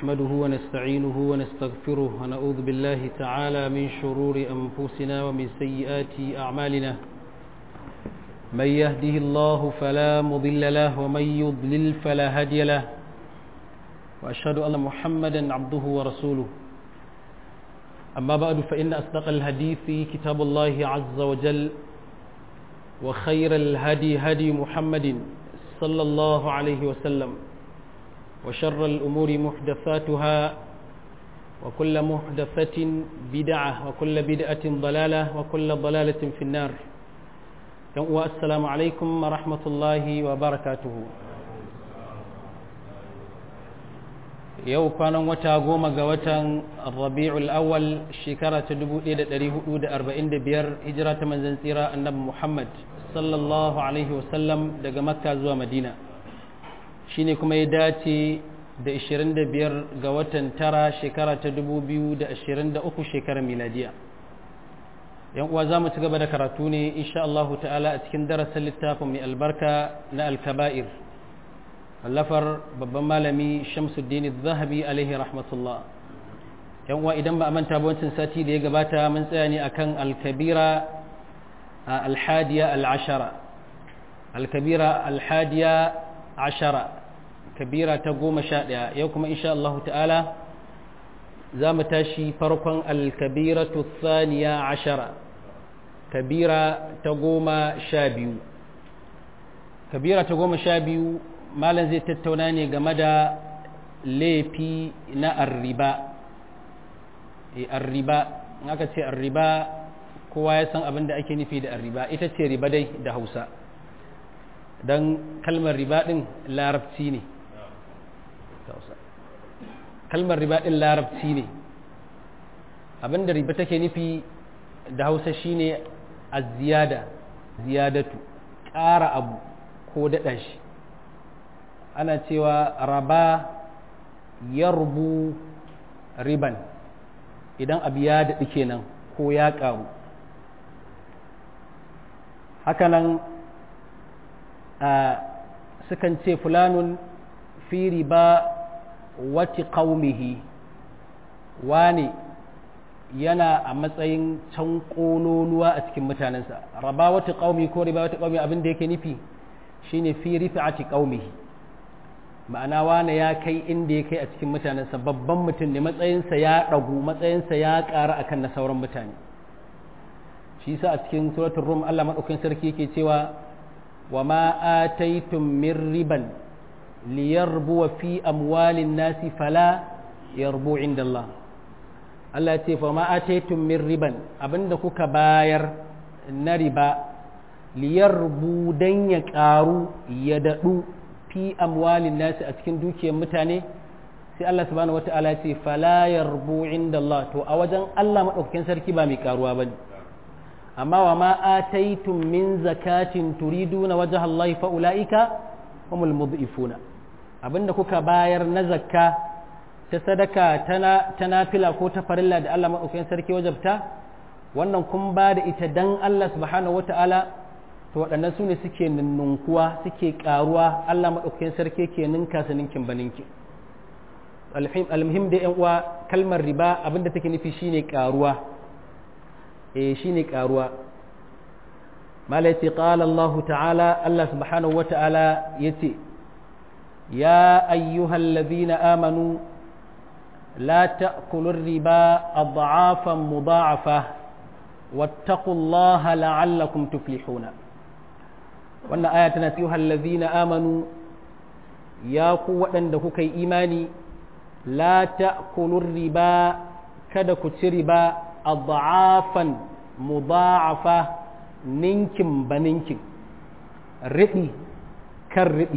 نحمده ونستعينه ونستغفره ونعوذ بالله تعالى من شرور أنفسنا ومن سيئات أعمالنا من يهده الله فلا مضل له ومن يضلل فلا هادي له وأشهد أن محمدا عبده ورسوله أما بعد فإن أصدق الحديث كتاب الله عز وجل وخير الهدي هدي محمد صلى الله عليه وسلم وشر الأمور محدثاتها وكل محدثة بدعة وكل بدعة ضلالة وكل ضلالة في النار السلام عليكم ورحمة الله وبركاته yau kwanan wata goma ga watan rabi'ul awwal shekara ta 1445 hijira ta manzan tsira annabi muhammad sallallahu alaihi wasallam daga makka zuwa madina shine kuma ya dace da 25 ga watan tara shekara ta 2023 shekarar miladiya yan uwa za mu ci gaba da karatu ne insha Allah ta'ala a cikin darasin littafin mai albarka na alkaba'ir wallafar babban malami shamsuddin zahabi alaihi rahmatullah yan uwa idan ba a manta ba wancan sati da ya gabata mun tsaya ne akan alkabira alhadiya al'ashara alkabira alhadiya ashara kabira ta goma sha ɗaya yau kuma insha Allah ta'ala za mu tashi farkon alkabira saniya ashara kabira ta goma sha biyu kabira ta goma sha biyu malam zai tattauna ne game da laifi na arriba arriba in aka ce arriba kowa ya san abin da ake nufi da arriba ita ce riba dai da hausa don kalmar riba ɗin larabci ne kalmar riba ɗin larabci ne abin da riba take nufi da hausa shine a ziyada ziyadatu ƙara abu ko daɗa shi ana cewa raba ya rubu riban idan abu ya daɗi kenan ko ya ƙaru hakanan sukan ce fulanun fi riba wati ƙaumihi wane yana a matsayin can ƙololuwa a cikin mutanensa raba wata ƙaumi ko riba wata ƙaumi abin da yake nufi shine fi rifa'ati ƙaumihi ma'ana wane ya kai inda ya kai a cikin mutanensa babban mutum ne matsayinsa ya ɗagu matsayinsa ya ƙara akan na sauran mutane shi sa a cikin suratul rum Allah madaukakin sarki yake cewa wa ma ataitum min riban liyarbu fi amwalin nasi fala yarbu inda Allah Allah ce fa ma ataitum min riban abinda kuka bayar na riba liyarbu dan ya ƙaru ya daɗu fi amwalin nasi a cikin dukiyar mutane sai Allah subhanahu wata'ala ce fala yarbu inda Allah to a wajen Allah madaukakin sarki ba mai karuwa bane amma wa ma ataitum min zakatin turiduna wajha Allah fa ulaika humul mudhifuna abinda kuka bayar na zakka ta sadaka tana ta nafila ko ta farilla da Allah madaukakin sarki wajabta wannan kun ba da ita dan Allah subhanahu wata'ala to waɗannan su ne suke ninnunkuwa suke ƙaruwa Allah maɗaukakin sarki ke ninka su ninkin ba ninkin almuhim da yan uwa kalmar riba abinda take nufi shine ƙaruwa eh shine ƙaruwa malaiti qala Allah ta'ala Allah subhanahu wata'ala yace ya ayyuhal ladhina amanu la ta'kulu riba adhafan mudha'afa wattaqullaha la'allakum tuflihuna wannan aya tana cewa hallazina amanu ya ku waɗanda kuka yi imani la ta'kulur riba kada ku ci riba adhafan mudha'afa ninkin baninkin riɗi kan riɗi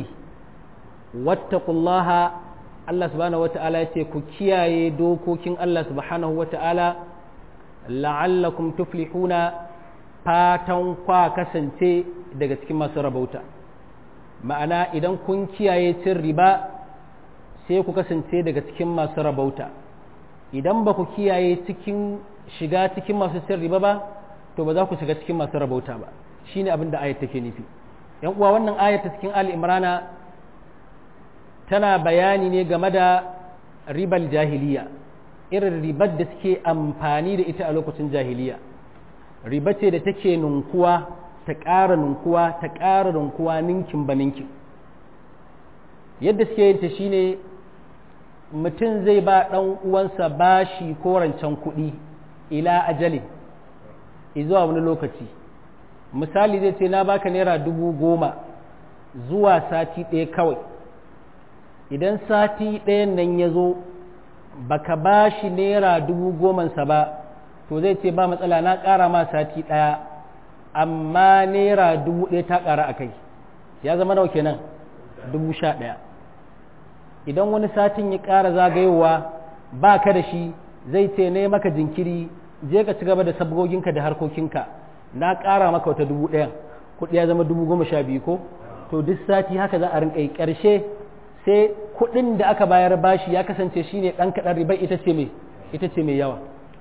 wattaqullaha Allah subhanahu wata'ala ya ce ku kiyaye dokokin Allah subhanahu wata'ala la'allakum tuflihuna fatan kwa kasance daga cikin masu rabauta ma'ana idan kun kiyaye cin riba sai ku kasance daga cikin masu rabauta idan ba ku kiyaye cikin shiga cikin masu cin riba ba to ba za ku shiga cikin masu rabauta ba shine abin da ayat take nufi yan uwa wannan ayat ta cikin ali imrana tana bayani ne game da ribal jahiliya irin ribar da suke amfani da ita a lokacin jahiliya riba ce da take nunkuwa ta ƙara nunkuwa ta ƙara nunkuwa ninkin ba ninkin yadda suke yin ta shine mutum zai ba ɗan uwansa bashi ko rancen kuɗi ila ajali zuwa wani lokaci misali zai ce na baka naira dubu goma zuwa sati ɗaya kawai idan sati ɗayan nan ya zo baka ba shi naira dubu gomansa ba to zai ce ba matsala na ƙara ma sati ɗaya amma naira dubu ɗaya ta ƙara a kai ya zama nawa kenan dubu sha ɗaya idan wani satin ya ƙara zagayowa ba ka da shi zai ce ne maka jinkiri je ka ci gaba da sabgoginka da harkokinka na ƙara maka wata dubu ɗayan kuɗi ya zama dubu goma sha biyu ko to duk sati haka za a rinƙa yi ƙarshe sai kuɗin da aka bayar bashi ya kasance shine ɗan kaɗan ribar ita ce mai ita ce mai yawa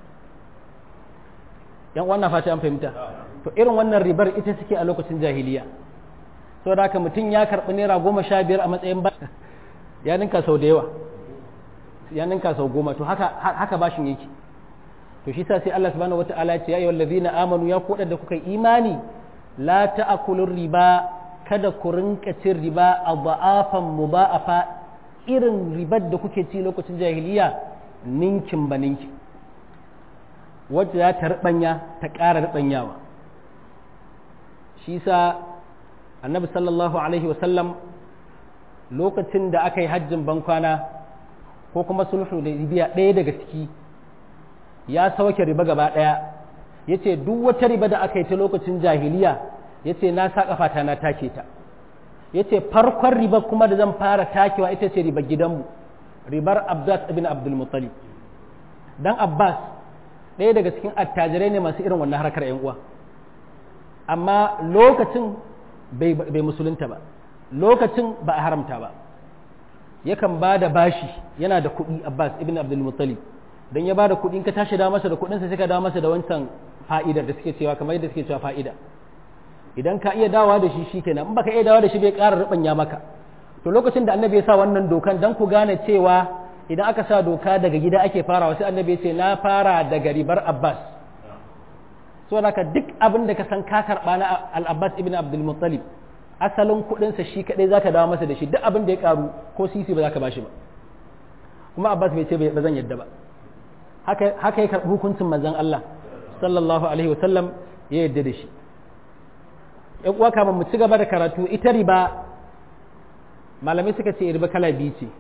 yan wannan fata an fahimta to irin wannan ribar ita suke a lokacin jahiliya saboda haka mutum ya karɓi naira goma sha biyar a matsayin ba ya ninka sau da yawa ya ninka sau goma to haka haka bashin yake to shi sa sai Allah subhanahu wataala ya ce ya ayyuhal ladzina amanu ya koda da kuka imani la ta'kulur riba kada ku rinka cin riba a ba'afan muba'afa irin ribar da kuke ci lokacin jahiliya ninkin ba ninkin wacce za ta ribanya ta ƙara ribanyawa shi sa annabi sallallahu alaihi wasallam lokacin da aka yi hajjin bankwana ko kuma sulhu da biya ɗaya daga ciki ya sauke riba gaba ɗaya ya ce duk wata riba da aka yi ta lokacin jahiliya ya ce na sa ƙafata na take ta ya ce farkon riba kuma da zan fara takewa ita ce ribar gidanmu ribar abbas ibn abdulmuttalib dan abbas ɗaya daga cikin attajirai ne masu irin wannan harkar yan uwa amma lokacin bai musulunta ba lokacin ba a haramta ba yakan ba da bashi yana da kuɗi abbas ibn abdulmuttalib don ya ba da kuɗi ka tashi da masa da kuɗinsa sai ka dawo masa da wancan fa'idar da suke cewa kamar yadda suke cewa fa'ida idan ka iya dawa da shi shikenan in baka iya dawa da shi bai ƙara rubanya maka to lokacin da annabi ya sa wannan dokan dan ku gane cewa idan aka sa doka daga gida ake farawa sai annabi ya ce na fara daga ribar abbas so naka duk abin da ka san ka karɓa na al-abbas ibn abdul muttalib asalin kuɗinsa shi kaɗai zaka dawo masa da shi duk abin da ya karu ko sisi ba za ka bashi ba kuma abbas bai ce ba zan yadda ba haka ya karɓi hukuncin manzon Allah sallallahu alaihi wasallam ya yadda da shi ‘yan uwa kama mu ci gaba da karatu ita riba malamai suka ce riba kala biyu ce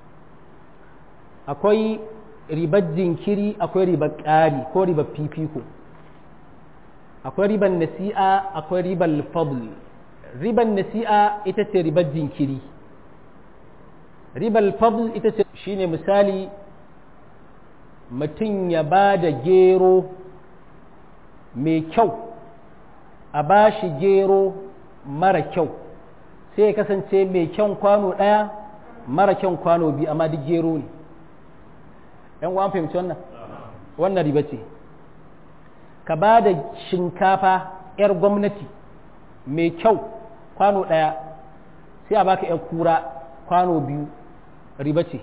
akwai ribar jinkiri akwai ribar ƙari ko ribar fifiko akwai ribar nasi'a akwai ribar fadl ribar nasi'a ita ce ribar jinkiri ribar fadl ita ce shine misali mutum ya ba da gero mai kyau a ba shi gero mara kyau sai ya kasance mai kyan kwano ɗaya mara kyan kwano biyu amma duk gero ne ‘yan uwan fahimci wannan wannan riba ce ka ba da shinkafa ‘yar gwamnati mai kyau kwano ɗaya sai a baka ‘yar kura kwano biyu riba ce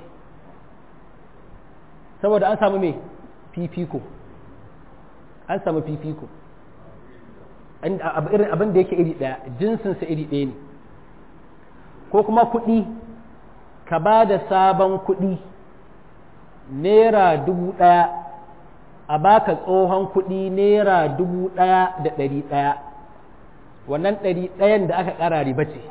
saboda an samu mai fifiko an samu fifiko abin da yake iri ɗaya jinsinsa iri ɗaya ne ko kuma kuɗi ka ba da sabon kuɗi naira dubu ɗaya a baka tsohon kuɗi naira dubu ɗaya da ɗari ɗaya wannan ɗari ɗayan da aka ƙara riba ce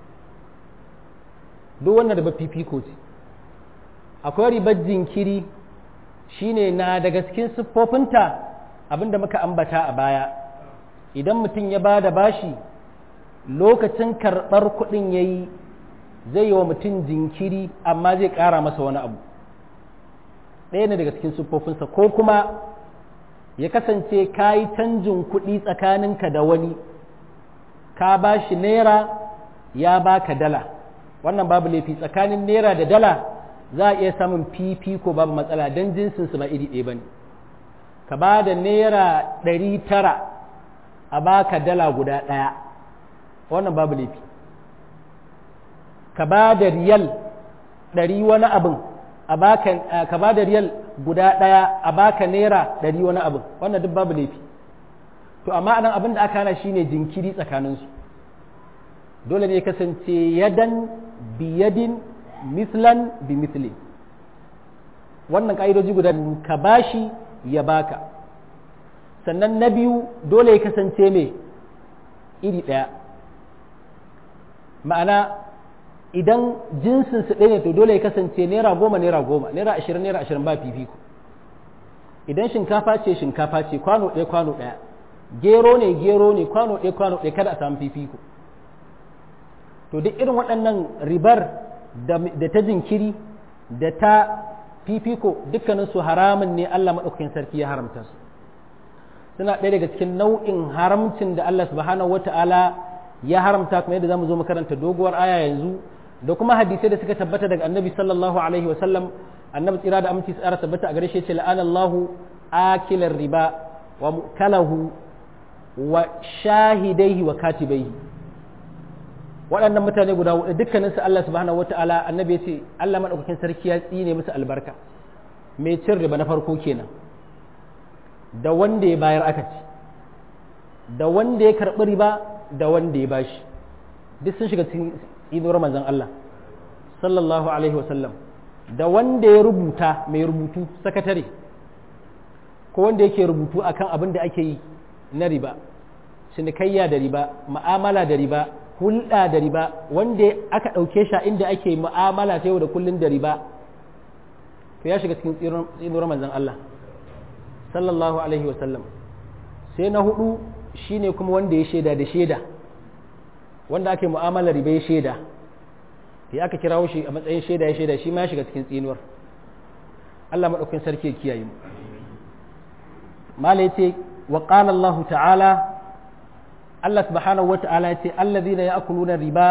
duk wannan riba fifiko ce akwai ribar jinkiri shine na daga cikin siffofinta abinda muka ambata a baya idan mutum ya ba da bashi lokacin karɓar kuɗin ya yi zai yi wa mutum jinkiri amma zai ƙara masa wani abu ɗaya ne daga cikin siffofinsa ko kuma ya kasance ka yi canjin kuɗi tsakaninka da wani ka ba shi naira ya baka dala wannan babu laifi tsakanin naira da dala za a iya samun fifiko babu matsala don jinsinsu ba iri ɗaya ba ne ka ba da naira ɗari tara a baka dala guda ɗaya wannan babu laifi ka ba da riyal ɗari wani abin a baka ka ba da riyal guda ɗaya a baka naira ɗari wani abin wannan duk babu laifi to amma anan abin da aka hana shine jinkiri tsakaninsu dole ne kasance yadan biyadin mislan bi mislin wannan ƙa'idoji guda ka bashi ya baka sannan na biyu dole ya kasance mai iri ɗaya ma'ana idan jinsinsu ɗaya ne to dole ya kasance naira goma naira goma naira ashirin naira ashirin ba fifiko idan shinkafa ce shinkafa ce kwano ɗaya kwano ɗaya gero ne gero ne kwano ɗaya kwano ɗaya kada a samu fifiko to duk irin waɗannan ribar da ta jinkiri da ta fifiko dukkaninsu haramun ne Allah maɗaukakin sarki ya haramta su suna ɗaya daga cikin nau'in haramcin da Allah subhanahu wata'ala ya haramta kuma yadda zamu zo makaranta doguwar aya yanzu da kuma hadisai da suka tabbata daga annabi sallallahu alaihi wa sallam annabi tsira da aminci tsara tabbata a gare shi ce la'anallahu akilar riba wa mukalahu wa shahidaihi wa katibaihi waɗannan mutane guda hudu dukkaninsu Allah subhanahu wata'ala annabi ya ce Allah madaukakin sarki ya tsine musu albarka mai cin riba na farko kenan da wanda ya bayar aka ci da wanda ya karɓi riba da wanda ya bashi duk sun shiga cikin tsinuwar manzon Allah sallallahu alaihi wasallam da wanda ya rubuta mai rubutu sakatare ko wanda yake rubutu akan abin da ake yi na riba cinikayya da riba ma'amala da riba hulɗa da riba wanda aka ɗauke shi inda ake mu'amala ta yau da kullun da riba to ya shiga cikin tsinuwar manzon Allah sallallahu alaihi wasallam sai na hudu shine kuma wanda ya shaida da shaida wanda ake mu'amala riba ya shaida ya aka kirawo shi a matsayin shaida ya shaida shi ma ya shiga cikin tsinuwar Allah maɗaukin sarki ya kiyaye mu mala yace wa qala Allah ta'ala Allah subhanahu wa ta'ala yace alladhina ya'kuluna riba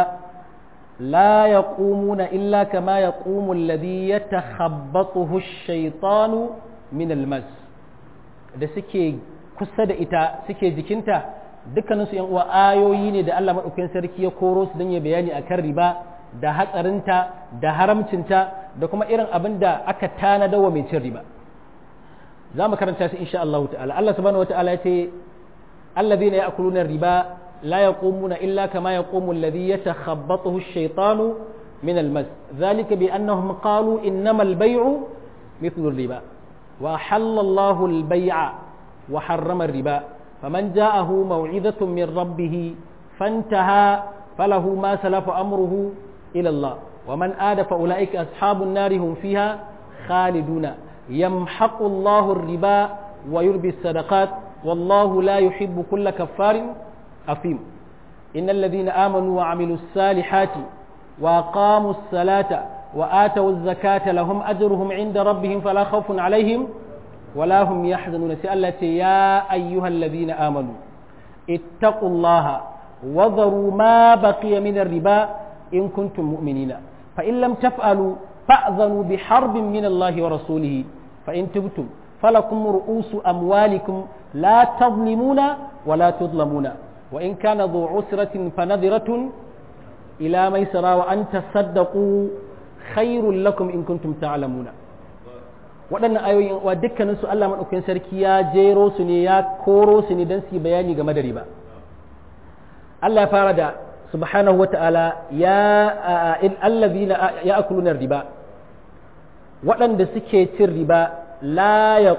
la yaqumuna illa kama yaqumu alladhi yatakhabbathu ash-shaytanu min al-mas da suke kusa da ita suke jikinta dukkaninsu yan uwa ayoyi ne da Allah maɗaukakin sarki ya koro su don ya bayani akan riba da hatsarinta da haramcinta da kuma irin abin da aka tanada wa mai cin riba za mu karanta su insha Allah ta'ala Allah subhanahu wata'ala ya ce alladhina ya'kuluna riba la yaqumuna illa kama yaqumu alladhi yatakhabbathu ash-shaytanu min al-mas dhalika bi annahum qalu innama al-bay'u mithlu ar-riba wa halalla Allahu al-bay'a wa harrama ar-riba faman ja'ahu maw'izatun min rabbih fantaha falahu ma salafa amruhu ila Allah wa man ada fa ulaika ashabun nari hum fiha khaliduna yamhaqu Allahu ar-riba wa yurbi as-sadaqat wallahu la yuhibbu kulla kaffarin afim innal ladhina amanu wa 'amilus salihati wa aqamus salata wa atawuz zakata lahum ajruhum 'inda rabbihim fala khawfun 'alayhim ولا هم يحزنون سألت يا أيها الذين آمنوا اتقوا الله وذروا ما بقي من الربا إن كنتم مؤمنين فإن لم تفعلوا فأذنوا بحرب من الله ورسوله فإن تبتم فلكم رؤوس أموالكم لا تظلمون ولا تظلمون وإن كان ذو عسرة فنذرة إلى ميسرى وأن تصدقوا خير لكم إن كنتم تعلمون waɗannan ayoyin wa dukkanin su Allah maɗaukakin sarki ya jero su ne ya koro su ne don su yi bayani game da riba Allah ya fara da subhanahu wa ta'ala ya allazina ya akuluna riba waɗanda suke cin riba la ya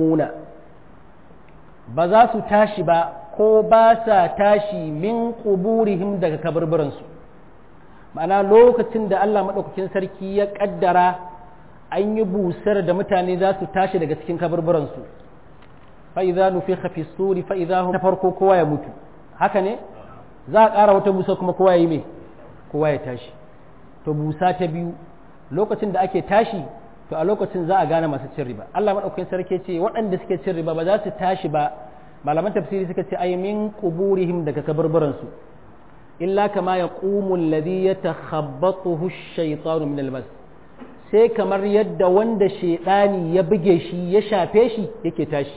ba za su tashi ba ko ba sa tashi min kuburihim daga kaburburansu ma'ana lokacin da Allah maɗaukakin sarki ya ƙaddara an yi busar da mutane za su tashi daga cikin kaburburansu fa'iza nufi hafi suri fa'iza ta farko kowa ya mutu haka ne za a ƙara wata busa kuma kowa ya yi mai kowa ya tashi to busa ta biyu lokacin da ake tashi to a lokacin za a gane masu cin riba Allah maɗaukakin sarki ce waɗanda suke cin riba ba za su tashi ba malaman tafsiri suka ce ai min quburihim daga kaburburansu illa kama yaqumu alladhi yatakhabbathu ash-shaytanu min al-mas sai kamar yadda wanda shaidani ya buge shi ya shafe shi yake tashi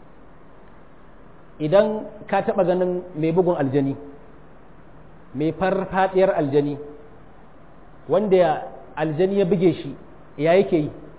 idan ka taɓa ganin mai bugun aljani mai farfadiyar aljani wanda aljani ya buge shi ya yake yi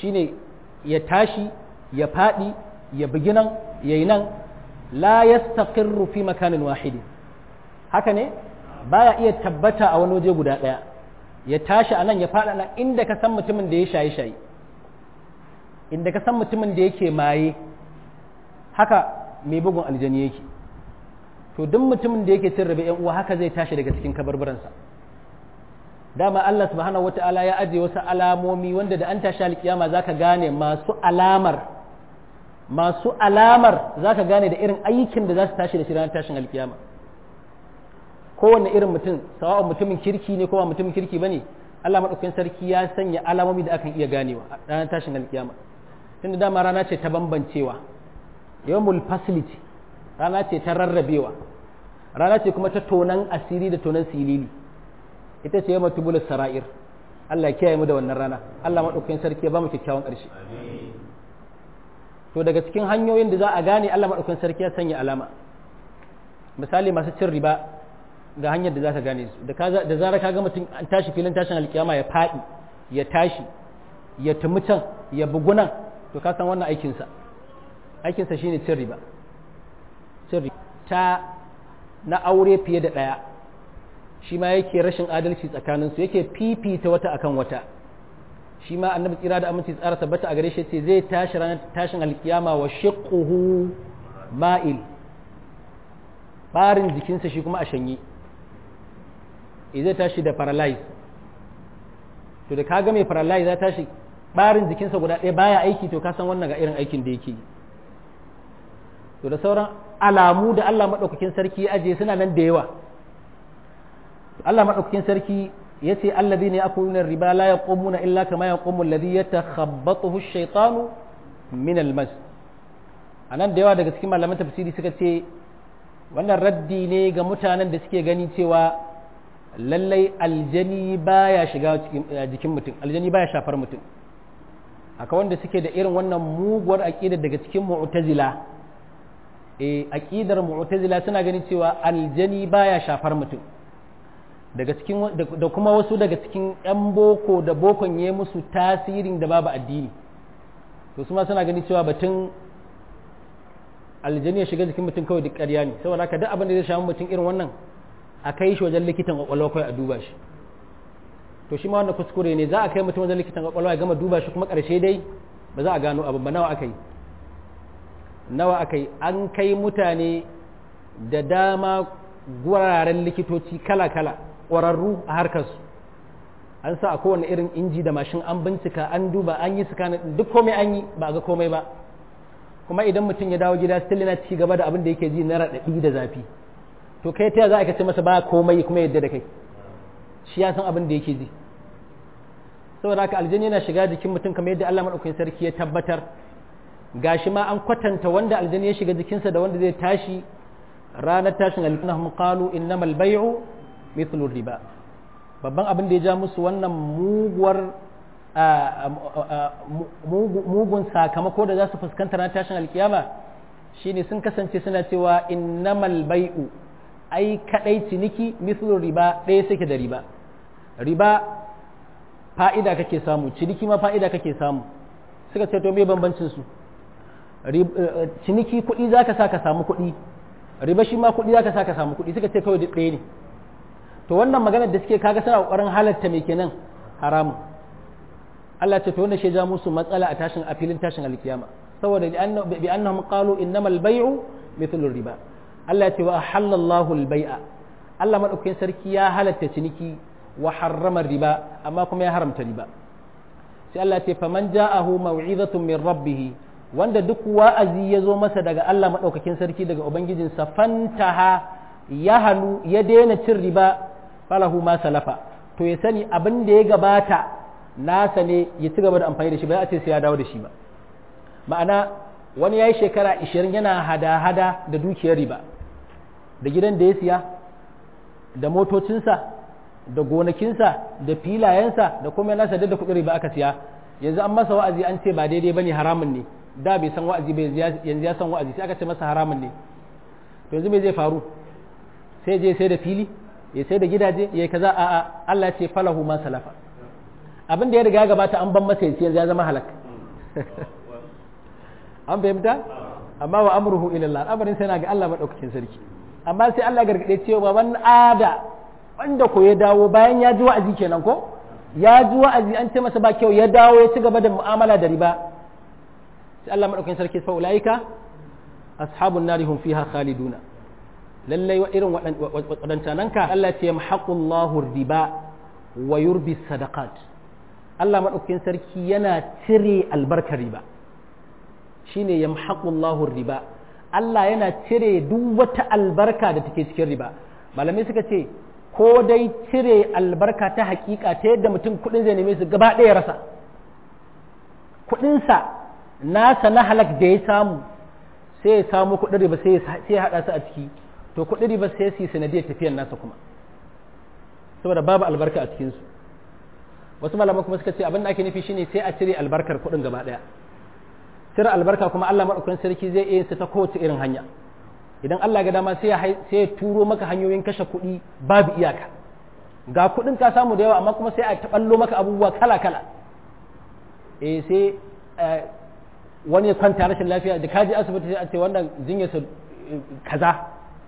shine ya tashi ya faɗi ya bugi nan ya yi nan la yastaqirru fi makanin wahidi haka ne baya iya tabbata a wani waje guda ɗaya ya tashi a nan ya faɗa nan inda ka san mutumin da ya shaye shaye inda ka san mutumin da yake maye haka mai bugun aljani yake to duk mutumin da yake cin rabe yan uwa haka zai tashi daga cikin kabarbaransa dama Allah subhanahu wata'ala ya ajiye wasu alamomi wanda da an tashi alkiyama zaka gane masu alamar masu alamar zaka gane da irin aikin da za su tashi da shi ranar tashin alkiyama kowanne irin mutum sawa'un mutumin kirki ne ko ba mutumin kirki bane Allah madaukakin sarki ya sanya alamomi da akan iya ganewa a ranar tashin alkiyama tunda dama rana ce ta bambancewa yawmul facility rana ce ta rarrabewa rana ce kuma ta tonan asiri da tonan silili ita ce yamma tubul sara'ir Allah ya kiyaye mu da wannan rana Allah madaukakin sarki ya ba mu kyakkyawan ƙarshe to daga cikin hanyoyin da za a gane Allah madaukakin sarki ya sanya alama misali masu cin riba ga hanyar da za ka gane su da zarar ka ga mutum an tashi filin tashin alkiyama ya faɗi ya tashi ya tumi can ya bugunan to ka san wannan aikinsa aikinsa shine cin riba cin riba ta na aure fiye da ɗaya shi ma yake rashin adalci tsakaninsu yake fifita wata akan wata shi ma annabi tsira da aminci tsara tabbata a gare shi ce zai tashi ranar tashin alkiyama wa shiqquhu ma'il barin jikinsa shi kuma a shanye zai tashi da paralyze to da kaga mai paralyze ya tashi barin jikinsa guda ɗaya baya aiki to ka san wannan ga irin aikin da yake to da sauran alamu da Allah maɗaukakin sarki ya ajiye suna nan da yawa Allah maɗaukakin sarki ya ce allazi ne akuluna riba la yaqumuna illa kama yaqumu alladhi yatakhabbathu ash-shaytanu min al-mas anan da yawa daga cikin malaman tafsiri suka ce wannan raddi ne ga mutanen da suke gani cewa lallai aljani baya shiga jikin mutum aljani baya shafar mutum haka wanda suke da irin wannan muguwar aqida daga cikin mu'tazila eh aqidar mu'tazila suna ganin cewa aljani baya shafar mutum daga cikin da kuma wasu daga cikin yan boko da bokon ya musu tasirin da babu addini to su ma suna ganin cewa batun aljani ya shiga jikin mutum kawai duk ƙarya ne saboda haka duk abin da zai shafi mutum irin wannan a kai shi wajen likitan kwakwalwa kawai a duba shi to shi ma wannan kuskure ne za a kai mutum wajen likitan kwakwalwa ya gama duba shi kuma ƙarshe dai ba za a gano abin ba nawa aka yi nawa aka yi an kai mutane da dama guraren likitoci kala-kala ƙwararru a harkarsu an sa a kowane irin inji da mashin an bincika an duba an yi sakanin duk komai an yi ba a ga komai ba kuma idan mutum ya dawo gida still yana ci gaba da abin da yake ji na raɗaɗi da zafi to kai ta za a ce masa ba komai kuma yadda da kai shi ya san abin da yake ji saboda haka aljani yana shiga jikin mutum kamar yadda Allah madaukakin sarki ya tabbatar gashi ma an kwatanta wanda aljani ya shiga jikinsa da wanda zai tashi ranar tashin alƙinahum qalu innamal bay'u mithlu riba babban abin da ya ja musu wannan muguwar mugun sakamako da za su fuskanta ranar tashin alkiyama shine sun kasance suna cewa innamal bai'u ai kadai ciniki mithlu riba ɗaya suke da riba riba fa'ida kake samu ciniki ma fa'ida kake samu suka ce to me bambancin su ciniki kuɗi zaka sa ka samu kuɗi riba shi ma kuɗi zaka sa ka samu kuɗi suka ce kawai duk ɗaya ne to wannan maganar da suke kaga suna ƙoƙarin halatta me kenan haramun Allah ce to wannan shi ja musu matsala a tashin a filin tashin alkiyama saboda bi annahum qalu innamal bay'u mithlu riba Allah ya ce wa halallahu al-bai'a Allah madaukakin sarki ya halatta ciniki wa harrama riba amma kuma ya haramta riba sai Allah ya ce faman ja'ahu maw'izatun min rabbih wanda duk wa'azi ya zo masa daga Allah madaukakin sarki daga ubangijinsa fantaha ya halu ya daina cin riba falahu ma salafa to ya sani abin da ya gabata nasa ne ya ci gaba da amfani da shi ba a ce sai ya dawo da shi ba ma'ana wani ya yi shekara 20 yana hada-hada da dukiyar riba da gidan da ya siya da motocinsa da gonakinsa da filayensa da kuma nasa da kuɗin riba aka siya yanzu an masa wa'azi an ce ba daidai bane haramun ne da bai san wa'azi ba yanzu ya san wa'azi sai aka ce masa haramun ne to yanzu me zai faru sai je sai da fili ya sai da gidaje ya kaza a a Allah ya ce falahu ma salafa abin da ya riga gabata an ban masa yanzu ya zama halak an fahimta amma wa amruhu ila Allah al'amarin sai na ga Allah madaukakin sarki amma sai Allah gargade cewa man ada wanda ko ya dawo bayan ya ji wa'azi kenan ko ya ji wa'azi an ce masa ba kyau ya dawo ya ci gaba da mu'amala da riba sai Allah madaukakin sarki fa ulaika ashabun nari hum fiha khaliduna lallai wa irin waɗancanan ka Allah ce yamhaqullahu riba wa yurbi sadaqat Allah madaukakin sarki yana cire albarkar riba shine yamhaqullahu riba Allah yana cire duk wata albarka da take cikin riba malamai suka ce ko dai cire albarka ta hakika ta yadda mutum kudin zai neme su gaba ɗaya rasa kudinsa nasa na halak da ya samu sai ya samu kudin riba sai ya haɗa su a ciki to kudin riba sai su yi sanadiyar tafiyar nasa kuma saboda babu albarka a cikinsu wasu malamai kuma suka ce abin da ake nufi shine sai a cire albarkar kudin gaba ɗaya cire albarka kuma Allah maɗaukakin sarki zai iya su ta kowace irin hanya idan Allah ga dama sai ya turo maka hanyoyin kashe kuɗi babu iyaka ga kuɗin ka samu da yawa amma kuma sai a taɓallo maka abubuwa kala kala eh sai wani ya kwanta rashin lafiya da kaji asibiti sai a ce wannan jinyarsa kaza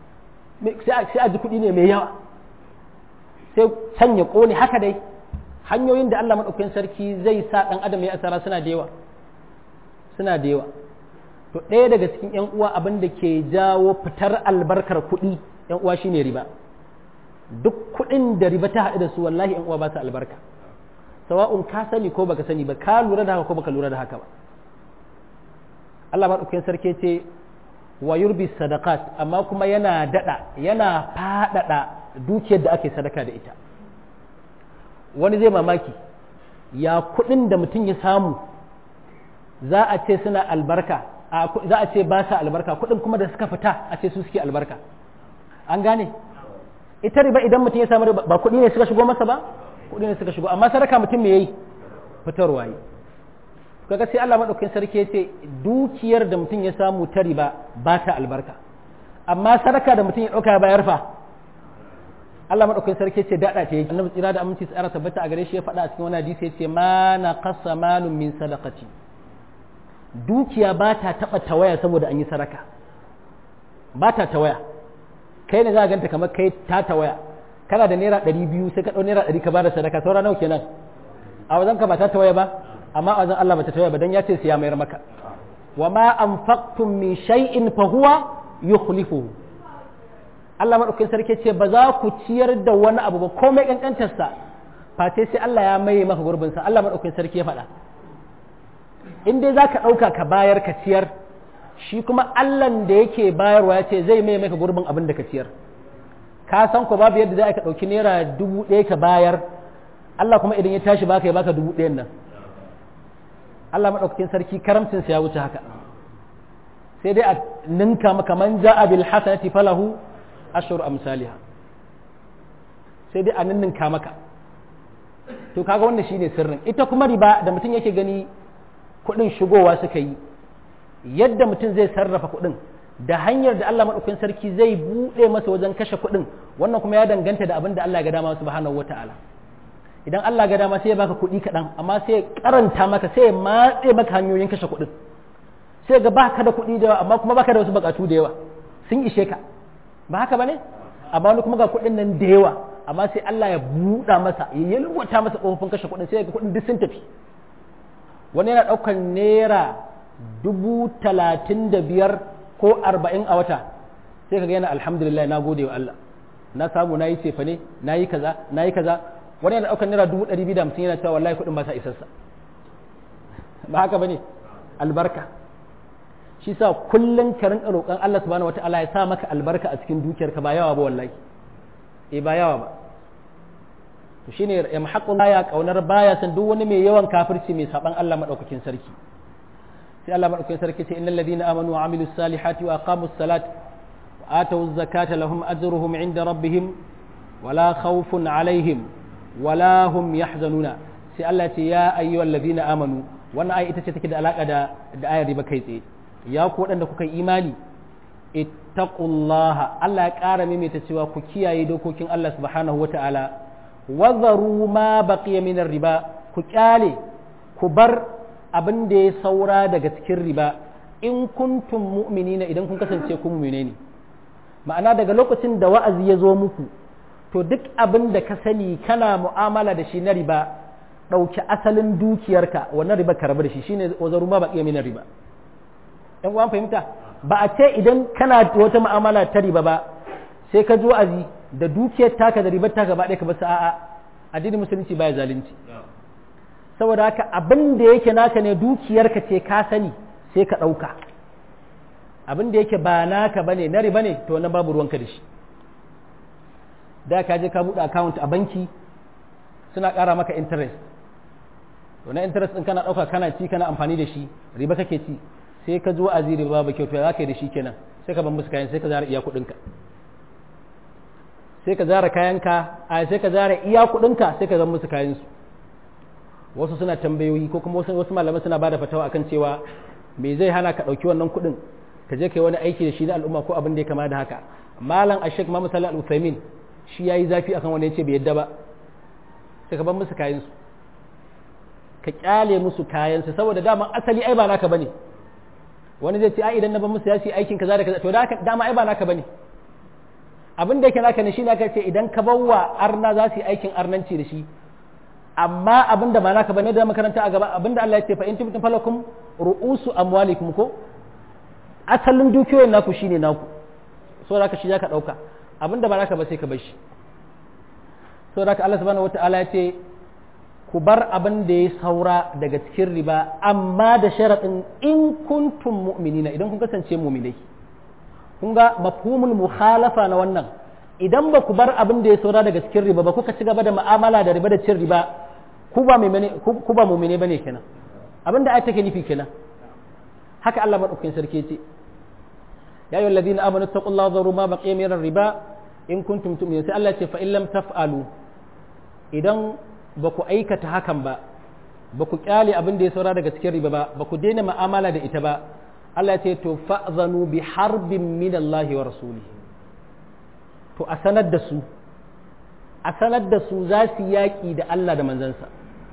sai a ji kuɗi ne mai yawa sai can ya ƙone haka dai hanyoyin da Allah maɗaukakin sarki zai sa ɗan adam ya asara suna da yawa suna da yawa to ɗaya daga cikin ‘yan uwa abin da ke jawo fitar albarkar kuɗi ‘yan uwa shine riba duk kuɗin da riba ta haɗu da su wallahi ‘yan uwa ba su albarka sawa'un ka sani ko baka sani ba ka lura da haka ko baka lura da haka ba Allah maɗaukakin sarki ce wa yurbi sadaqat amma kuma yana daɗa yana faɗaɗa dukiyar da ake sadaka da ita wani zai mamaki ya kuɗin da mutum ya samu za a ce suna albarka za a ce ba sa albarka kuɗin kuma da suka fita a ce su suke albarka an gane ita riba idan mutum ya samu ba kuɗi ne suka shigo masa ba kuɗi ne suka shigo amma sadaka mutum me yayi fitarwa yi kaga sai Allah madaukakin sarki ya ce dukiyar da mutum ya samu ta riba ba ta albarka amma sadaka da mutum ya ɗauka bayar fa Allah madaukakin sarki ya ce dada ta yi annabi tsira da aminci tsara tabbata a gare shi ya faɗa a cikin wani hadisi ya ce ma na qasa malun min sadaqati dukiya ba ta taɓa tawaya saboda an yi sadaka ba ta tawaya kai ne za a ganta kamar kai ta tawaya kana da naira ɗari biyu sai ka ɗau naira ɗari ka bada sadaka saura nawa kenan a wajen ka ba ta tawaya ba amma a wajen Allah ba ta tawaya ba dan ya ce siya mayar maka wa ma anfaqtum min shay'in fa huwa yukhlifuhu Allah madaukakin sarki ce ba za ku ciyar da wani abu ba komai kankantar sa face sai Allah ya maye maka gurbin sa Allah madaukakin sarki ya faɗa in dai zaka ɗauka ka bayar ka ciyar shi kuma Allahn da yake bayarwa ya ce zai mai maka gurbin abin da ka ciyar ka san ko babu yadda za ka ɗauki naira dubu ɗaya ka bayar Allah kuma idan ya tashi baka ya baka dubu ɗayan nan Allah maɗaukakin sarki karamcinsa ya wuce haka sai dai a ninka maka man ja'a bil hasanati falahu ashru amsalha sai dai a ninninka maka to kaga wannan shine sirrin ita kuma riba da mutum yake gani kuɗin shigowa suka yi yadda mutum zai sarrafa kuɗin da hanyar da Allah maɗaukakin sarki zai buɗe masa wajen kashe kuɗin wannan kuma ya danganta da abin da Allah ga dama subhanahu wata'ala idan Allah ga dama sai ya baka kuɗi kaɗan amma sai ya karanta maka sai ya matse maka hanyoyin kashe kuɗin sai ga baka da kuɗi da yawa amma kuma baka da wasu buƙatu da yawa sun ishe ka ba haka bane amma wani kuma ga kuɗin nan da yawa amma sai Allah ya buɗa masa ya yalwata masa ƙofofin kashe kuɗin sai ga kuɗin duk sun tafi wani yana ɗaukar naira dubu talatin da biyar ko arba'in a wata sai ka ga yana alhamdulillah na gode wa Allah na samu na yi cefa ne na yi kaza na yi kaza wani yana ɗaukar naira dubu ɗari biyu da hamsin yana cewa wallahi kuɗin ba sa isarsa ba haka ba ne albarka shi sa kullum ka rinka roƙon Allah subhanahu wataala ya sa maka albarka a cikin dukiyarka ba yawa ba wallahi eh ba yawa ba to shine ya muhaqqun baya kaunar baya san duk wani mai yawan kafirci mai saban Allah madaukakin sarki sai Allah madaukakin sarki ce innal ladina amanu wa amilus salihati wa aqamus salat wa atawuz zakata lahum ajruhum inda rabbihim wala khawfun alaihim wala hum yahzanuna sai Allah ce ya ayyuhal ladina amanu wannan ayi ita ce take da alaka da da ayar riba kai tsaye ya ku waɗanda kuka yi imani ittaqullaha Allah ya ƙara maimaita cewa ku kiyaye dokokin Allah subhanahu wata'ala wazaru ma baqiya min riba ku kyale ku bar abin da ya saura daga cikin riba in kuntum mu'minina idan kun kasance kun mu'mine ne ma'ana daga lokacin da wa'azi ya zo muku to duk abin da ka sani kana mu'amala da shi na riba ɗauki asalin dukiyarka wannan riba ka rabu da shi shine wazaru ma ba iya mina riba ɗan uwan fahimta ba a ce idan kana wata mu'amala ta riba ba sai ka ji wa'azi da dukiyar taka da ribar taka ba ɗaya ka basu a'a addinin musulunci baya zalunci saboda haka abin da yake naka ne dukiyarka ce ka sani sai ka ɗauka abin da yake ba naka bane na riba ne to wannan babu ruwanka da shi da ka je ka buɗe account a banki suna ƙara maka interest to na interest ɗin kana ɗauka kana ci kana amfani da shi riba kake ci sai ka zo azi riba ba kyau to za ka yi da shi kenan sai ka ban musu kayan sai ka zara iya kuɗinka sai ka zara kayanka a sai ka zara iya kuɗinka sai ka zan musu kayansu wasu suna tambayoyi ko kuma wasu malaman suna bada fatawa akan cewa me zai hana ka ɗauki wannan kuɗin ka je ka yi wani aiki da shi na al'umma ko abin da ya kama da haka malam ashek ma misali al-uthaymin shi yayi zafi akan wani yace bai yadda ba sai ka bar musu kayan su ka kyale musu kayan su saboda dama asali ai ba naka bane wani zai ce ai idan na bar musu ya ce aikin kaza da kaza to dama ai ba naka bane abin da yake naka ne shine aka ce idan ka bawa arna za su yi aikin arnanci da shi amma abin da ba naka bane da makaranta a gaba abin da Allah ya ce fa in tubtum falakum ru'usu amwalikum ko asalin dukiyoyin naku shine naku so da ka shi zaka dauka abin da ba naka ba sai ka bar shi so da Allah subhanahu wataala ya ce ku bar abin da ya saura daga cikin riba amma da sharaɗin in kuntum mu'minina idan kun kasance mu'minai kun ga mafhumul mukhalafa na wannan idan ba ku bar abin da ya saura daga cikin riba ba kuka ci gaba da mu'amala da riba da cin riba ku ba mu'mine ku ba mu'mine bane kenan abin da ayat take nufi kenan haka Allah madaukakin sarki ce ya ayyuhal ladina amanu taqullaha dharu ma baqiya min riba in kuntum tu'minun sai Allah ya ce fa in lam taf'alu idan ba ku aikata hakan ba ba ku kyale abin da ya saura daga cikin riba ba ba ku daina mu'amala da ita ba Allah ce to fa'zanu bi harbin min Allah wa rasulihi to a sanar da su a sanar da su za su yaƙi da Allah da manzansa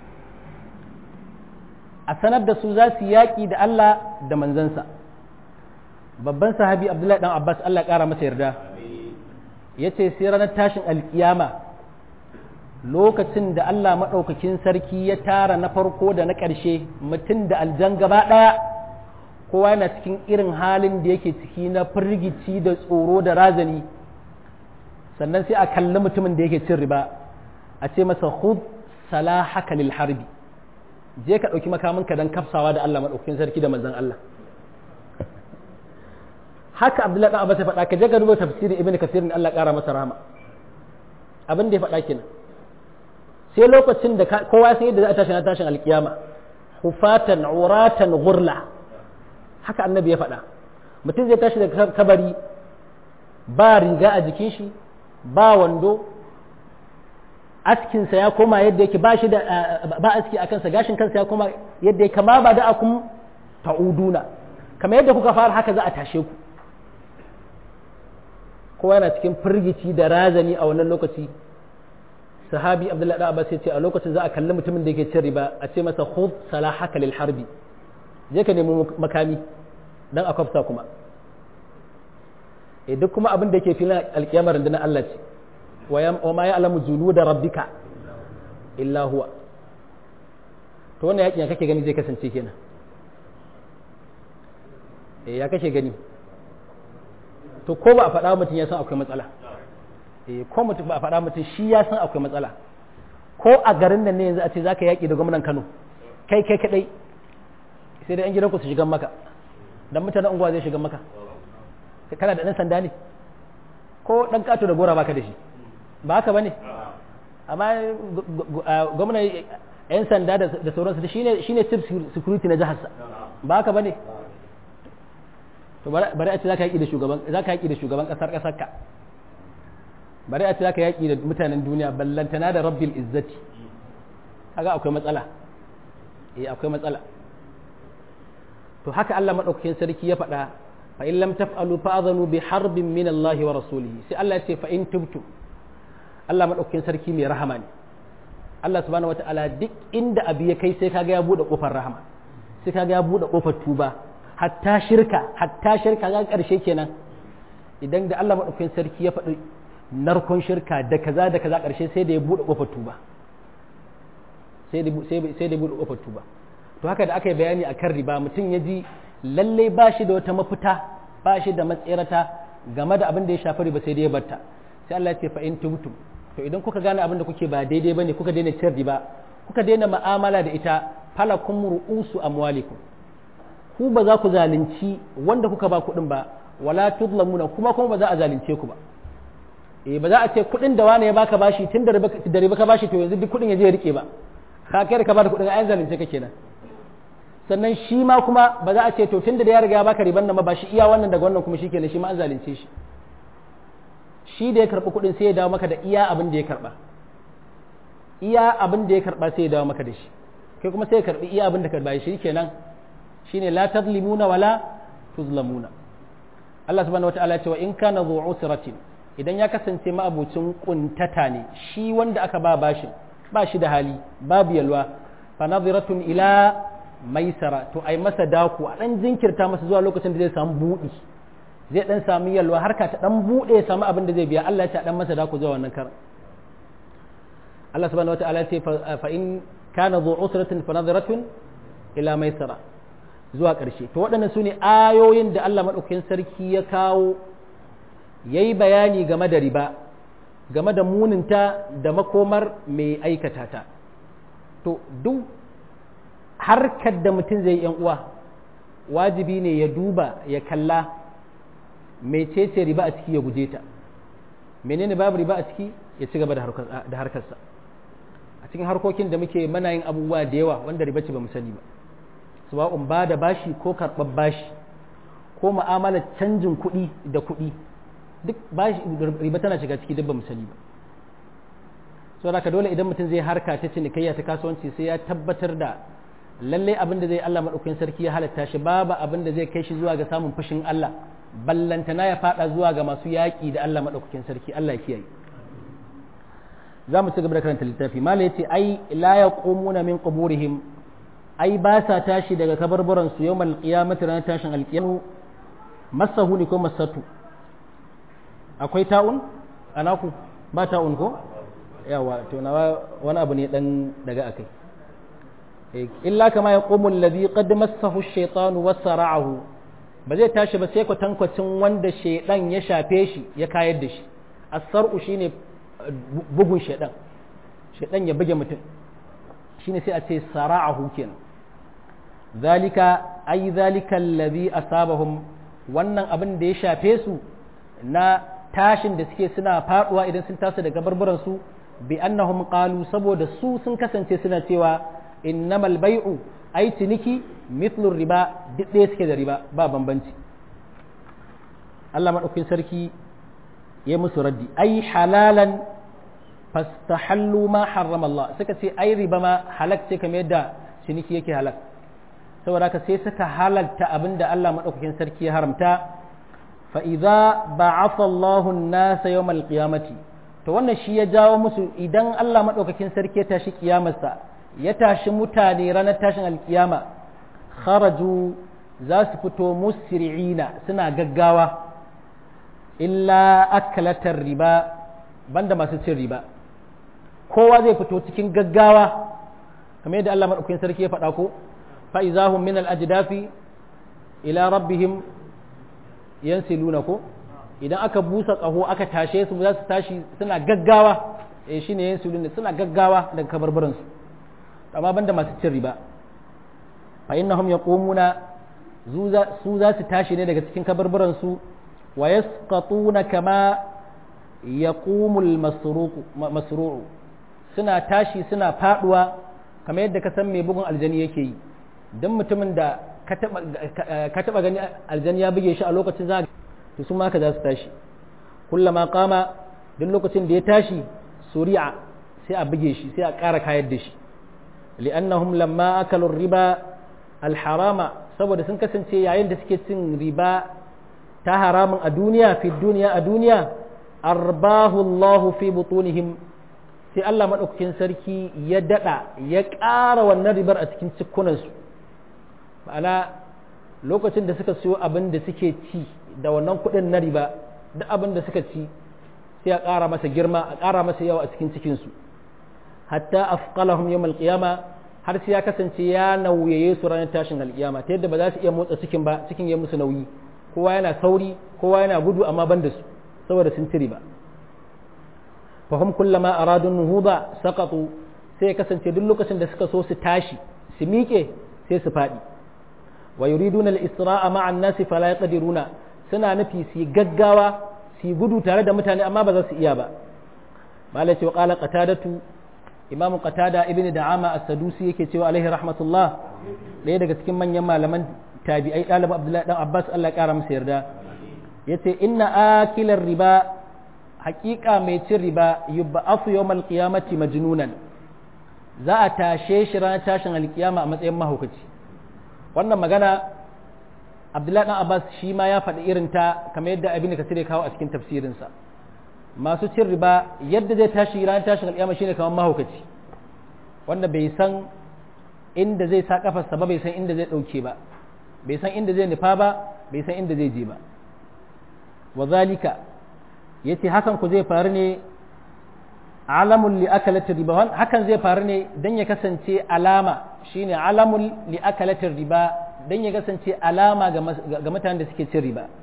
a sanar da su za su yaƙi da Allah da manzansa babban sahabi Abdullahi dan Abbas Allah ƙara masa yarda yace sai ranar tashin alkiyama lokacin da Allah maɗaukakin sarki ya tara na farko da na ƙarshe mutum da aljan gaba ɗaya kowa yana cikin irin halin da yake ciki na firgici da tsoro da razani sannan sai a kalli mutumin da yake cin riba a ce masa hud salahaka lil harbi je ka ɗauki makaminka don kafsawa da Allah maɗaukakin sarki da manzon Allah haka Abdullahi ɗan Abbas ya faɗa ka je ka duba tafsirin Ibn Kathir Allah ƙara masa rahama abin da ya faɗa kenan sai lokacin da kowa san yadda za a tashi na tashin alkiyama hufatan uratan gurla haka annabi ya faɗa mutum zai tashi daga kabari ba riga a jikin shi ba wando askinsa ya koma yadda yake ba shi da ba aski a kansa gashin kansa ya koma yadda yake kama ba da akum ta'uduna kamar yadda kuka fara haka za a tashe ku kowa yana cikin firgici da razani a wannan lokaci sahabi abdullahi da abbas ya ce a lokacin za a kalli mutumin da yake cin riba a ce masa khudh salahaka lil harbi je ka nemi makami dan a kwafsa kuma eh duk kuma abin da yake filin alkiyamar rundunar Allah ce wa ma ya'lamu junuda rabbika illa huwa to wannan yakin ya kake gani zai kasance kenan eh ya kake gani to ko ba a faɗa mutum ya san akwai matsala ko mutum ba a faɗa mutum shi ya san akwai matsala ko a garin nan ne yanzu a ce za ka yaƙi da gwamnan kano kai kai kaɗai sai da 'yan gidanku su shigan maka don mutanen unguwa zai shigan maka kana da ɗan sanda ne ko ɗan ƙato da gora baka da shi ba haka ba ne amma gwamnan 'yan sanda da sauransu shi ne chief security na jiharsa ba haka ba ne to bari a ce za ka yaƙi da shugaban ƙasar ƙasarka bari a ce zaka yaƙi da mutanen duniya ballantana da rabbil izzati kaga akwai matsala eh akwai matsala to haka Allah madaukakin sarki ya faɗa fa in lam taf'alu fa'adhanu bi harbin min Allah wa rasulihi sai Allah ya ce fa in tubtu Allah madaukakin sarki mai rahama ne Allah subhanahu wata'ala duk inda abu ya kai sai kaga ya bude kofar rahama sai kaga ya buɗe ƙofar tuba hatta shirka hatta shirka ga ƙarshe kenan idan da Allah maɗaukakin sarki ya faɗi narkon shirka da kaza da kaza ƙarshe sai da ya buɗe ƙofar tuba sai da buɗe ƙofar tuba to haka da aka yi bayani a kan riba mutum ya ji lallai ba shi da wata mafita ba shi da matsirata game da abin da ya shafi riba sai da ya batta sai Allah ya ce fa in tubtum to idan kuka gane abin da kuke ba daidai bane kuka daina cin riba kuka daina mu'amala da ita falakum ru'usu amwalikum ku ba za ku zalunci wanda kuka ba kuɗin ba wala tudlamuna kuma kuma ba za a zalunce ku ba eh ba za a ce kuɗin da wani ya baka bashi tun da riba ka bashi to yanzu duk kuɗin ya je ya rike ba ka kai da ka bada kuɗin ayan zalunce ka kenan sannan shi ma kuma ba za a ce to tun da ya riga ya baka riban nan ba shi iya wannan daga wannan kuma shikenan shi ma an zalunce shi shi da ya karɓi kuɗin sai ya dawo maka da iya abin da ya karɓa iya abin da ya karɓa sai ya dawo maka da shi kai kuma sai ya karɓi iya abin da karɓa shi kenan shine la tadlimuna wala tuzlamuna Allah subhanahu wataala ya ce wa in kana dhu usratin idan ya kasance ma'abucin kuntata ne shi wanda aka ba bashin ba shi da hali babu yalwa fa nadhiratun ila maisara to ai masa daku a dan jinkirta masa zuwa lokacin da zai samu buɗi zai dan samu yalwa harka ta dan buɗe ya samu abin da zai biya Allah ya ce dan masa daku zuwa wannan karan Allah subhanahu wataala ya ce fa in kana dhu usratin fa nadhiratun ila maisara zuwa ƙarshe to waɗannan su ne ayoyin da Allah maɗaukakin sarki ya kawo ya yi bayani game da riba game da muninta da makomar mai aikata ta to duk harkar da mutum zai yan uwa wajibi ne ya duba ya kalla mecece riba a ciki ya guje ta menene babu riba a ciki ya ci gaba da harkarsa a cikin harkokin da muke mana yin abubuwa da yawa wanda riba ce ba mu sani ba sawa'un ba da bashi ko karɓar bashi ko mu'amalar canjin kuɗi da kuɗi duk bashi riba tana shiga ciki duk ba mu sani ba so da dole idan mutum zai harka ta cinikayya ta kasuwanci sai ya tabbatar da lallai abin da zai Allah maɗaukakin sarki ya halatta shi babu abin da zai kai shi zuwa ga samun fushin Allah ballantana ya faɗa zuwa ga masu yaƙi da Allah maɗaukakin sarki Allah ya kiyaye za mu ci gaba da karanta littafi mala yace ai la yaqumuna min quburihim ai ba sa tashi daga kabarburan su yawmal qiyamati ranar tashin alqiyamu masahu ne ko masatu akwai ta'un anaku ba ta'un ko yawa to na wani abu ne dan daga akai illa kama yaqumu alladhi qad massahu ash-shaytanu wasara'ahu ba zai tashi ba sai kwatankwacin wanda shaidan ya shafe shi ya kayar da shi as-sar'u shine bugun shaidan shaidan ya buge mutum shine sai a ce sara'ahu kenan zalika ai zalika allazi asabahum wannan abin da ya shafe su na tashin da suke suna faduwa idan sun tasu daga barbaran su bi annahum qalu saboda su sun kasance suna cewa innamal bai'u ai ciniki mithlu riba duk ɗaya suke da riba ba bambanci Allah madaukakin sarki ya musu raddi ai halalan fastahallu ma harrama Allah suka ce ai riba ma halak ce kamar yadda ciniki yake halak saboda haka sai suka halalta abinda Allah madaukakin sarki ya haramta fa idza ba'atha Allahu an-nasa yawmal qiyamati to wannan shi ya jawo musu idan Allah madaukakin sarki ya tashi kiyamarsa ya tashi mutane ranar tashin alkiyama kharaju za su fito musri'ina suna gaggawa illa akalatar riba banda masu cin riba kowa zai fito cikin gaggawa kamar yadda Allah madaukakin sarki ya faɗa ko fa izahum min al-ajdafi ila rabbihim yansiluna ko idan aka busa ƙaho aka tashe su za su tashi suna gaggawa eh shine yansiluna suna gaggawa daga kabarbaran su amma banda masu cin riba fa innahum yaqumuna su za su tashi ne daga cikin kabarbaran su wa yasqatuna kama yaqumul masru'u suna tashi suna faduwa kamar yadda ka san mai bugun aljani yake yi dan mutumin da ka taba gani aljani ya buge shi a lokacin za to su ma haka za su tashi kullama qama duk lokacin da ya tashi suri'a sai a buge shi sai a ƙara kayar da shi li'annahum lamma akalu riba alharama saboda sun kasance yayin da suke cin riba ta haramun a duniya fi duniya a duniya arbahu Allahu fi butunihim sai Allah madaukakin sarki ya dada ya ƙara wannan ribar a cikin cikunansu ma'ana lokacin da suka siyo abin da suke ci da wannan kuɗin na riba duk abin da suka ci sai a ƙara masa girma a ƙara masa yawa a cikin cikinsu hatta afqalahum yawm alqiyama har sai ya kasance ya nauyaye su ranar tashin alƙiyama ta yadda ba za su iya motsa cikin ba cikin ya musu nauyi kowa yana sauri kowa yana gudu amma ban da su saboda sun ci riba fahim kullama aradun nuhuda saqatu sai ya kasance duk lokacin da suka so su tashi su miƙe sai su faɗi wa yuriduna al-isra'a ma'a an-nasi fala yaqdiruna suna nufi su gaggawa su gudu tare da mutane amma ba za su iya ba malai ce wa qala qatadatu imamu qatada ibn da'ama as-sadusi yake cewa alaihi rahmatullah ɗaya daga cikin manyan malaman tabi'ai ɗalibin abdullahi dan abbas Allah ya kara masa yarda yace inna akilar riba haƙiƙa mai cin riba yubba'afu yawmal qiyamati majnunan za a tashe shi ranar tashin alkiyama a matsayin mahaukaci wannan magana abdullahi dan abbas shi ma ya faɗi irin ta kamar yadda abin da kasir ya kawo a cikin tafsirinsa masu cin riba yadda zai tashi ranar tashin alkiyama shine kamar mahaukaci wanda bai san inda zai sa kafarsa ba bai san inda zai ɗauke ba bai san inda zai nufa ba bai san inda zai je ba wa zalika yace hakan ku zai faru ne alamun li akalatir riba hakan zai faru ne dan ya kasance alama shine alamun li akalatir riba dan ya kasance alama ga mutanen da suke cin riba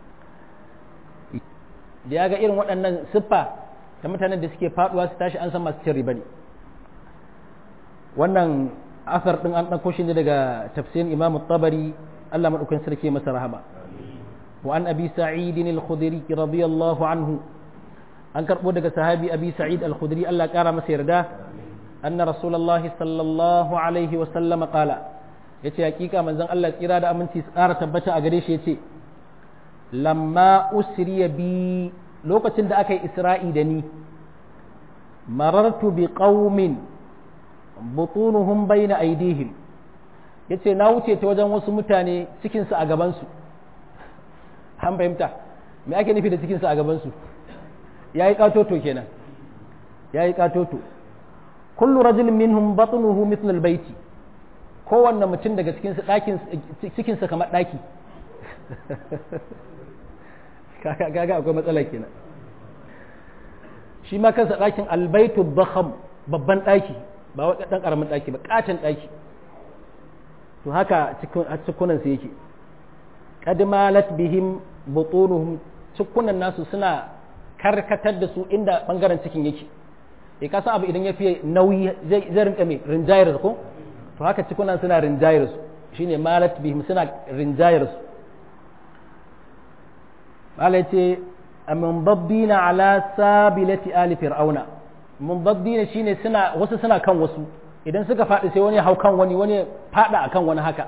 da ya ga irin waɗannan siffa da mutanen da suke faduwa su tashi an san masu cin riba ne wannan asar din an ɗauko shi ne daga tafsirin imam tabari Allah maɗaukakin sarki masa rahama وعن أبي سعيد الخدري رضي الله عنه أن كربو دك صحابي أبي سعيد الخدري الله كرم سيردا أن رسول الله صلى الله عليه وسلم قال yace hakika manzon Allah tsira da aminci tsara tabbata a gare shi yace lamma usriya bi lokacin da aka yi isra'i da ni marartu bi qaumin butunuhum bayna aydihim yace na wuce ta wajen wasu mutane cikin su a gaban su an fahimta me ake nufi da cikinsa a gabansu ya yi katoto kenan ya yi katoto kullu rajulin minhum batnuhu mithl albayti kowanne mutum daga cikinsa ɗakin cikinsa kamar ɗaki kaga akwai matsala kenan shi ma kansa ɗakin albaitu bakham babban ɗaki ba wa ɗan ƙaramin ɗaki ba ƙaton ɗaki to haka cikunansa yake qad malat bihim butunuhum cikunan nasu suna karkatar da su inda bangaren cikin yake e ka san abu idan ya fiye nauyi zai zai rinka mai rinjayar ko to haka cikunan suna rinjayar su shine malat bihim suna rinjayar su malai ce amin babbina ala sabilati ali fir'auna mun babbina shine suna wasu suna kan wasu idan suka faɗi sai wani hau kan wani wani faɗa akan wani haka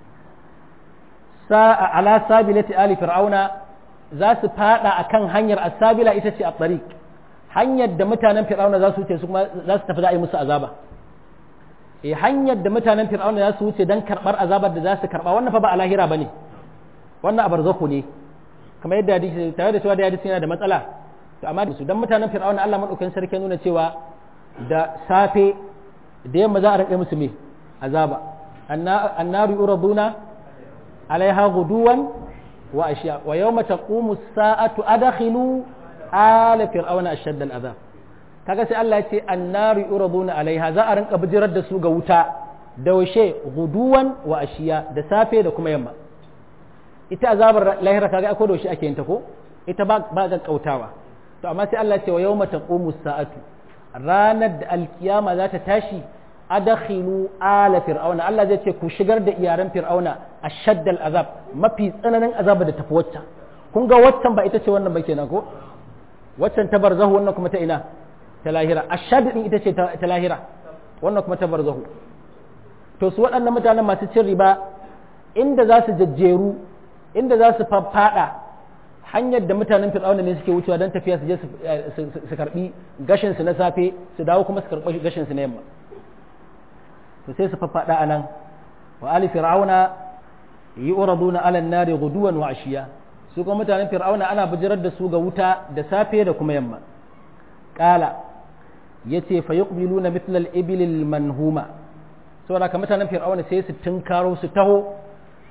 sa'a ala sabilati ali fir'auna za su fada akan hanyar asabila ita ce a tariq hanyar da mutanen fir'auna za su wuce su kuma za su tafi za a yi musu azaba eh hanyar da mutanen fir'auna za su wuce dan karbar azabar da za su karba wannan fa ba a lahira bane wannan a barzakhu ne kamar yadda hadisi tare da cewa da hadisi yana da matsala to amma su dan mutanen fir'auna Allah madaukakin sarki nuna cewa da safe da yamma za a rike musu me azaba annaru yuraduna عليها غدوا وأشياء ويوم تقوم الساعة أدخلوا آل فرعون أشد العذاب kaga sai Allah ya ce annaru yuraduna alaiha za a rinka bijirar da su ga wuta da washe guduwan wa ashiya da safe da kuma yamma ita azabar lahira kaga akwai da washe ake yin ta ko ita ba ba ga kautawa to amma sai Allah ya ce wa yawma taqumu sa'atu ranar da alkiyama za ta tashi adakhilu ala fir'auna Allah zai ce ku shigar da iyaran fir'auna ashaddal azab mafi tsananin azaba da tafi waccan kun ga waccan ba ita ce wannan ba kenan ko waccan ta barzahu wannan kuma ta ina ta lahira ashad din ita ce ta lahira wannan kuma ta barzahu to su waɗannan mutanen masu cin riba inda za su jajjeru inda za su fada hanyar da mutanen fir'auna ne suke wucewa don tafiya su je su karbi gashin su na safe su dawo kuma su karbi gashin su na yamma to sai su faffaɗa a nan wa ali fir'auna yi uraduna ala nari guduwan wa ashiya su kuma mutanen fir'auna ana bijirar da su ga wuta da safe da kuma yamma qala yace fa yuqbiluna mithla al-ibil al-manhuma saboda ka mutanen fir'auna sai su tunkaro su taho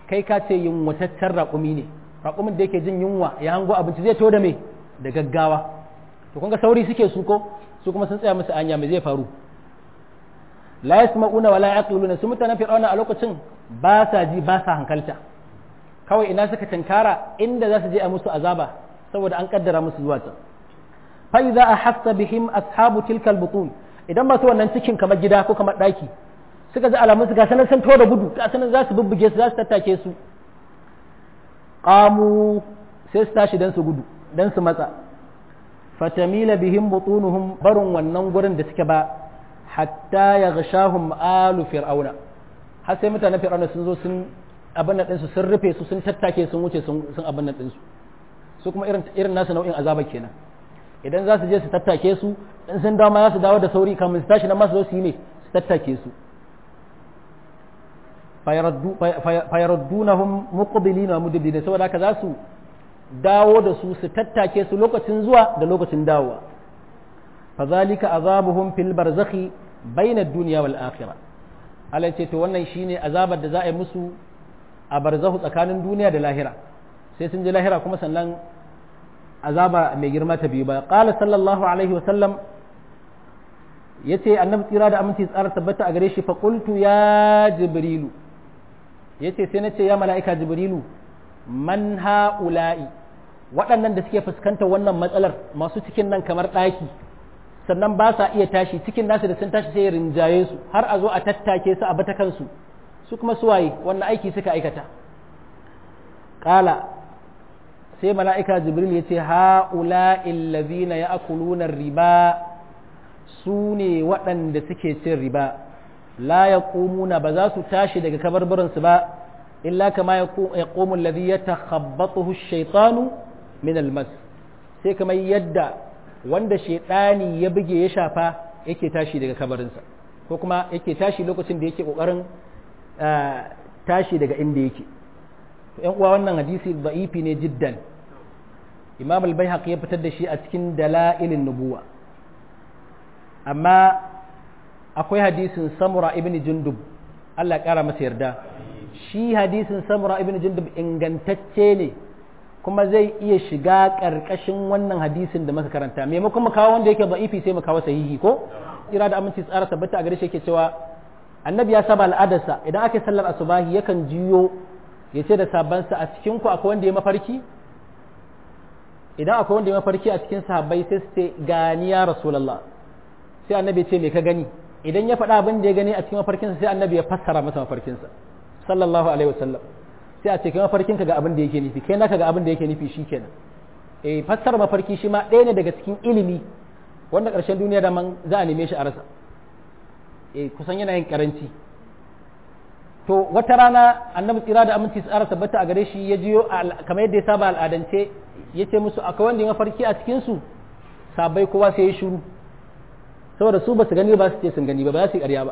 kai ka ce yunwataccen raƙumi ne raƙumin da yake jin yunwa ya hango abinci zai to da me da gaggawa to kun ga sauri suke su ko su kuma sun tsaya musu anya me zai faru la yasma'una wala yaqiluna su mutanen fir'auna a lokacin ba sa ji ba sa hankalta kawai ina suka tankara inda za su je a musu azaba saboda an kaddara musu zuwa can fa idza ahassa bihim ashabu tilka albutun idan ba su wannan cikin kamar gida ko kamar daki suka ji alamun su ga sanan sun da gudu ga sanan za su bubbuge su za su tattake su qamu sai su tashi dan su gudu dan su matsa fatamila bihim butunuhum barun wannan gurin da suke ba hatta yaghshahum alu fir'auna har sai mutanen fir'auna sun zo sun abin nan ɗinsu sun rufe su sun tattake sun wuce sun abin nan ɗinsu su kuma irin nasu nau'in azaba kenan idan za su je su tattake su in sun dawo ma za su dawo da sauri kamun su tashi nan ma su zo su yi ne su tattake su fayaraddunahum muqbilina mudbirina saboda haka za su dawo da su su tattake su lokacin zuwa da lokacin dawowa fadhalika azabuhum fil barzakhi bayna ad-dunya wal akhirah Allah ce to wannan shine azabar da za a yi musu a barzahu tsakanin duniya da lahira sai sun je lahira kuma sannan azaba mai girma ta biyu ba qala sallallahu alaihi wa sallam yace annabi tsira da aminci tsara tabbata a gare shi fa qultu ya jibrilu yace sai nace ya mala'ika jibrilu man haula'i waɗannan da suke fuskantar wannan matsalar masu cikin nan kamar ɗaki sannan ba sa iya tashi cikin nasu da sun tashi sai rinjaye su har a zo a tattake su a bata kansu su kuma suwaye wannan aiki suka aikata ƙala sai mala'ika jibril ya ce ha'ula illazina ya akuluna riba su ne waɗanda suke cin riba la ya ƙumuna ba za su tashi daga kabarbarinsu ba illa kama ya ƙomun lazi ya takhabbatuhu shaitanu min almas sai kamar yadda wanda shaitani ya buge ya shafa yake tashi daga kabarinsa ko kuma yake tashi lokacin da yake ƙoƙarin tashi daga inda yake yan uwa wannan hadisi da'ifi ne jiddan imam al-baihaqi ya fitar da shi a cikin dalailin nubuwa amma akwai hadisin samura ibn jundub Allah kara masa yarda shi hadisin samura ibn jundub ingantacce ne kuma zai iya shiga karkashin wannan hadisin da muka karanta maimakon mu kawo wanda yake da'ifi sai mu kawo sahihi ko ira da aminci tsara tabbata a gare shi yake cewa annabi ya saba al'adarsa idan aka sallar asubahi yakan jiyo ya ce da sabansa a cikin ku akwai wanda ya mafarki idan akwai wanda ya mafarki a cikin sahabbai sai su ce gani ya rasulullah sai annabi ya ce me ka gani idan ya faɗa abin da ya gani a cikin mafarkinsa sai annabi ya fassara masa mafarkinsa sallallahu alaihi wasallam sai a ce kai mafarkinka ga abin da yake nufi kai naka ga abin da yake nufi shikenan eh fassara mafarki shi ma ɗaya ne daga cikin ilimi wanda ƙarshen duniya da man za a neme shi a rasa eh kusan yana yin karanci to wata rana annabi tsira da aminci tsara tabbata a gare shi ya jiyo kamar yadda ya saba al'adance ya ce musu akwai wanda ya mafarki a cikin su sabai kowa sai ya shiru saboda su ba su gani ba su ce sun gani ba ba za su yi ƙarya ba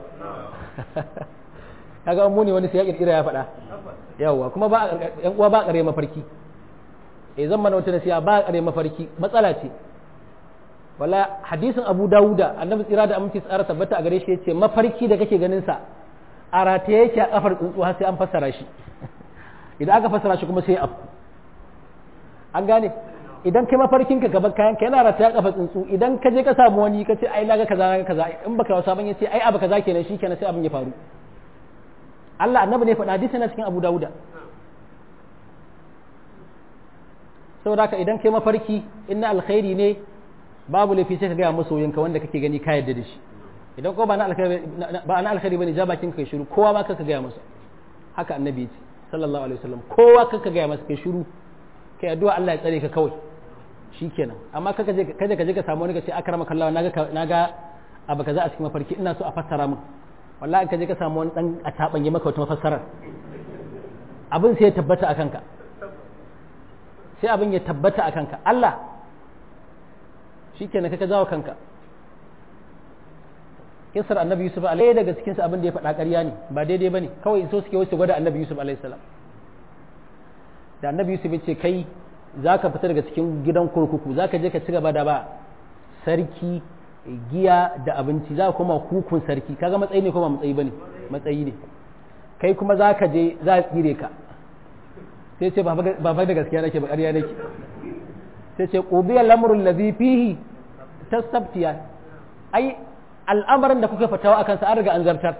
kaga mu ne wani sai ya kirkira ya faɗa yawwa kuma ba yan uwa ba ƙarya mafarki eh zan mana wata nasiha ba ƙarya mafarki matsala ce wala hadisin abu dawuda annabi tsira da aminci tsara tabbata a gare shi yace mafarki da kake ganin sa a rataye yake a kafar tsuntsu har sai an fassara shi idan aka fassara shi kuma sai afku an gane idan kai mafarkin ka gaba kayan ka yana rataye a kafar tsuntsu idan ka je ka samu wani ka ce ai naga kaza naga kaza in baka wasa ban yace ai abu kaza kenan shikenan sai abin ya faru Allah annabi ne faɗa hadisi na cikin Abu Dawuda saboda haka idan kai mafarki inna alkhairi ne babu laifi sai ka gaya masoyinka wanda kake gani ka yarda da shi idan ko ba na alkhairi ba na alkhairi bane ja bakin kai shiru kowa ma kanka gaya masa haka annabi ya ce sallallahu alaihi wasallam kowa kanka gaya masa kai shiru kai addu'a Allah ya tsare ka kawai shikenan amma kaka je kaje ka je ka samu wani ka ce akrama kallawa naga naga abu kaza a cikin mafarki ina so a fassara min wallahi ka je ka samu wani dan a tabanye maka wata mafassarar abin sai ya tabbata a kanka sai abin ya tabbata a kanka Allah shi kenan kaka jawo kanka kisar annabi yusuf alaihi daga cikinsa abin da ya faɗa ƙarya ne ba daidai ba ne kawai so suke wuce gwada annabi yusuf alaihi salam da annabi yusuf ya ce kai za ka fita daga cikin gidan kurkuku za ka je ka ci gaba da ba sarki giya da abinci za ka koma hukun sarki kaga matsayi ne kuma matsayi bane matsayi ne kai kuma za ka je za a tsire ka sai ce ba da gaskiya nake ba ƙarya nake sai ce qudiya lamrul ladhi fihi tasabtiya ai al'amarin da kuka fatawa akan sa an riga an zartar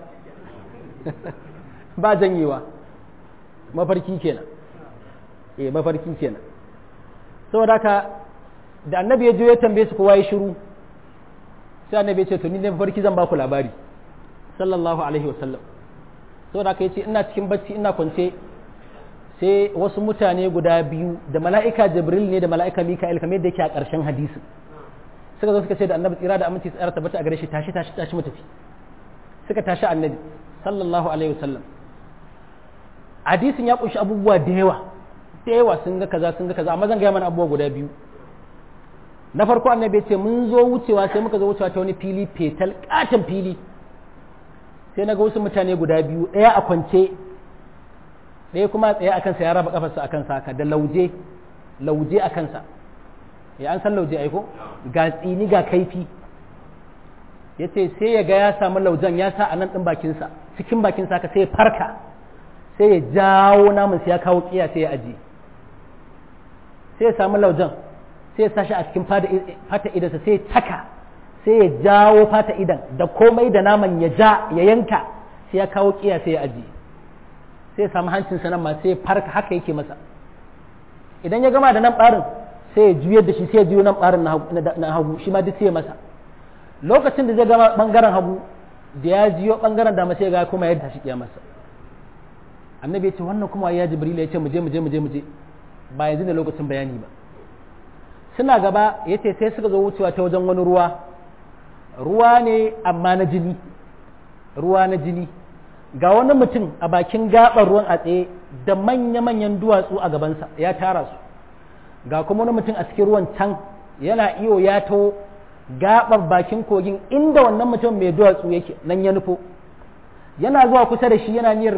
ba janyewa mafarki kenan eh mafarki kenan saboda haka da annabi ya je ya tambaye su kowa ya shiru sai annabi ya ce to ni ne mafarki zan ba ku labari sallallahu alaihi wasallam saboda haka yace ina cikin bacci ina kwance sai wasu mutane guda biyu da mala'ika jibril ne da mala'ika mika'il kamar yadda yake a ƙarshen hadisi suka zo suka ce da annabi tsira da aminci tsara tabbata a gare shi tashi tashi tashi mutafi suka tashi annabi sallallahu alaihi wasallam hadisin ya kunshi abubuwa da yawa da yawa sun ga kaza sun ga kaza amma zan gaya mana abubuwa guda biyu na farko annabi ya ce mun zo wucewa sai muka zo wucewa ta wani fili fetal katon fili sai na ga wasu mutane guda biyu ɗaya a kwance ɗaya kuma tsaye a kansa ya raba kafarsa a kansa haka da lauje lauje a kansa ya an san lauje aiko ga tsini ga kaifi ya ce sai ya ga ya samu laujen ya sa a nan ɗin bakinsa cikin bakinsa haka sai ya farka sai ya jawo namun sai ya kawo kiya sai ya ajiye sai ya samu laujen sai ya sa shi a cikin fata idansa sai ya taka sai ya jawo fata idan da komai da naman ya ja ya yanka sai ya kawo kiya sai ya ajiye sai ya samu hancinsa nan ma sai ya farka haka yake masa idan ya gama da nan ɓarin sai ya juyar da shi sai ya juyo nan ɓarin na hagu shi ma duk sai ya masa lokacin da zai gama ɓangaren hagu da ya jiyo ɓangaren dama sai ya ga kuma ya tashi kiyamarsa annabi ya ce wannan kuma ya jibril ya ce mu je mu je mu je mu je ba yanzu da lokacin bayani ba suna gaba ya ce sai suka zo wucewa ta wajen wani ruwa ruwa ne amma na jini ruwa na jini ga wani mutum a bakin gaɓar ruwan a tsaye da manya-manyan duwatsu a gabansa ya tara su ga kuma wani mutum a cikin ruwan can yana iyo ya taho gaɓar bakin kogin inda wannan mutum mai duwatsu yake nan ya nufo yana zuwa kusa da shi yana niyyar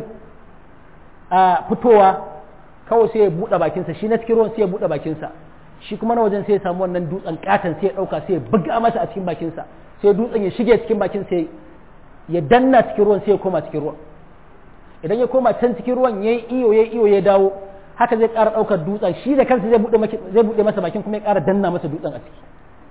a fitowa kawai sai ya buɗe bakinsa shi na cikin ruwan sai ya buɗe bakinsa shi kuma na wajen sai ya samu wannan dutsen katon sai ya ɗauka sai ya buga masa a cikin bakinsa sai dutsen ya shige cikin bakin sai ya danna cikin ruwan sai ya koma cikin ruwan idan ya koma can cikin ruwan ya yi iyo ya iyo ya dawo haka zai ƙara ɗaukar dutsen shi da kansa zai buɗe masa bakin kuma ya ƙara danna masa dutsen a ciki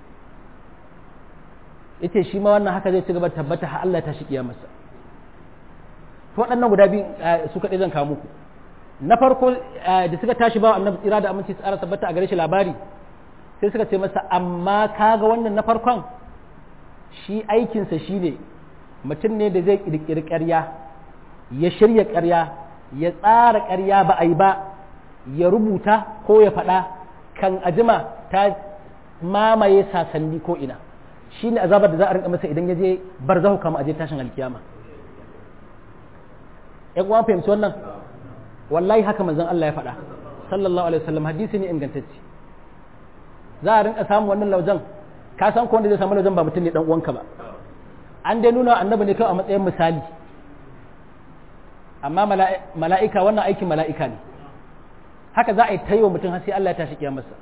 ita shi ma wannan haka zai ci gaba tabbata har Allah ta shi kiyamarsa to waɗannan guda biyu su kaɗai zan kawo muku na farko da suka tashi ba annabi tsira da aminci tsara tabbata a gare shi labari sai suka ce masa amma kaga wannan na farkon shi aikinsa shi ne mutum ne da zai ƙirƙiri ƙarya ya shirya ƙarya ya tsara ƙarya ba a yi ba ya rubuta ko ya faɗa kan ajima ta mamaye sasanni ko ina shi ne azabar da za a rinka masa idan ya je bar zahu kama aje tashin alkiyama ‘yan uwan fahimci wannan wallahi haka manzon Allah ya faɗa sallallahu alaihi wasallam hadisi ne ingantacce za a rinka samun wannan laujan ka san ko wanda zai samu laujan ba mutum ne dan uwanka ba an dai nuna annabi ne kawai a matsayin misali amma mala'ika wannan aikin mala'ika ne haka za a yi ta yi wa mutum har sai Allah ya tashi kiyamarsa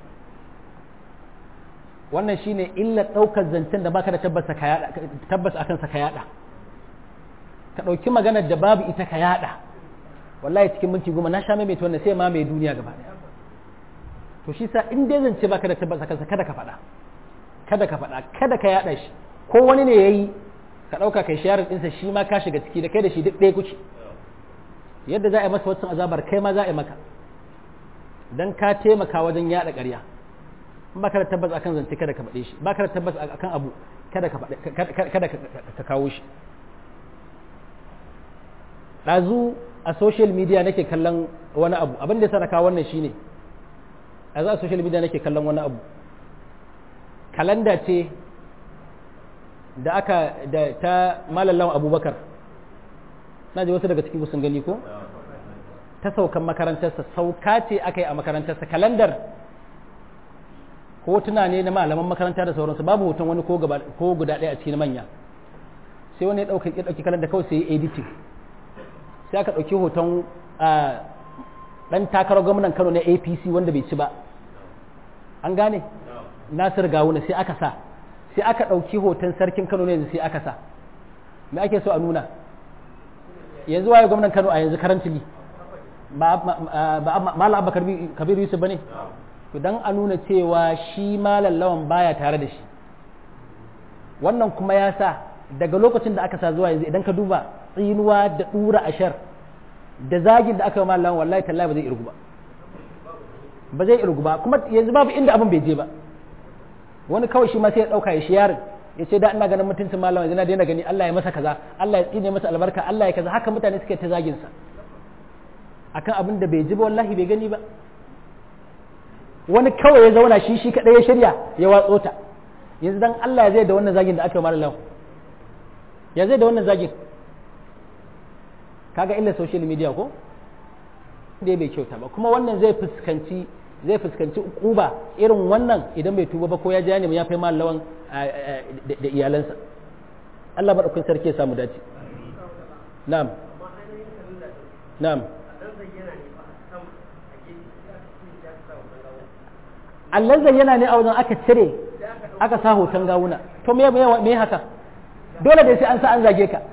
wannan shine illa ɗaukar zancen da baka da tabbas akan sa ka yada ka ɗauki maganar da babu ita ka yada wallahi cikin minti goma na sha maimaita wannan sai ma mai duniya gaba ɗaya to shi sa in dai zance baka da tabbas akan sa kada ka faɗa kada ka faɗa kada ka yada shi ko wani ne yayi ka ɗauka kai sharing ɗinsa shi ma ka shiga ciki da kai da shi duk ɗaya kuke yadda za a yi masa wancan azabar kai ma za a yi maka dan ka taimaka wajen yada ƙarya in baka da tabbas akan zance kada ka faɗe shi baka da tabbas akan abu kada ka kada ka kawo shi ɗazu a social media nake kallon wani abu abin da ya sana kawo wannan shine ɗazu a social media nake kallon wani abu kalanda ce da aka da ta malallan abubakar na ji wasu daga cikin sun gani ko ta saukan makarantarsa sauka ce aka yi a makarantarsa kalandar hotuna ne na malaman makaranta da sauransu babu hoton wani ko guda ɗaya a cikin manya sai wani ya ɗauki kalandar kawai sai ya editing sai aka ɗauki hoton ɗan takarar gwamnan kano na apc wanda bai ci ba an gane nasir gawuna sai aka sa sai aka ɗauki hoton sarkin kano ne sai aka sa me ake so a nuna yanzu waye gwamnan kano a yanzu karantili ba malam abba kabir yusuf ba ne to dan a nuna cewa shi malam lawan baya tare da shi wannan kuma ya sa daga lokacin da aka sa zuwa yanzu idan ka duba tsinuwa da dura ashar da zagin da aka yi malam wallahi tallahi ba zai irgu ba ba zai irgu ba kuma yanzu babu inda abin bai je ba wani kawai shi ma sai ya dauka ya shi yarin ya ce da ina ganin mutuncin malam yanzu na daina gani Allah ya masa kaza Allah ya tsine masa albarka Allah ya kaza haka mutane suke ta zagin sa akan abin da bai ji ba wallahi bai gani ba wani kawai ya zauna shi shi kadai ya shirya ya watso ta yanzu dan Allah ya zai da wannan zagin da aka yi malam ya zai da wannan zagin kaga illa social media ko dai bai kyauta ba kuma wannan zai fuskanci zai fuskanci kuba irin wannan idan bai tuba ba ko ya ja ne ya fai mallawan da iyalansa Allah madaukakin sarki ya samu dace na'am na'am Allah zayyana ne a wajen aka cire aka sa hoton gawuna to me me haka dole dai sai an sa an zage ka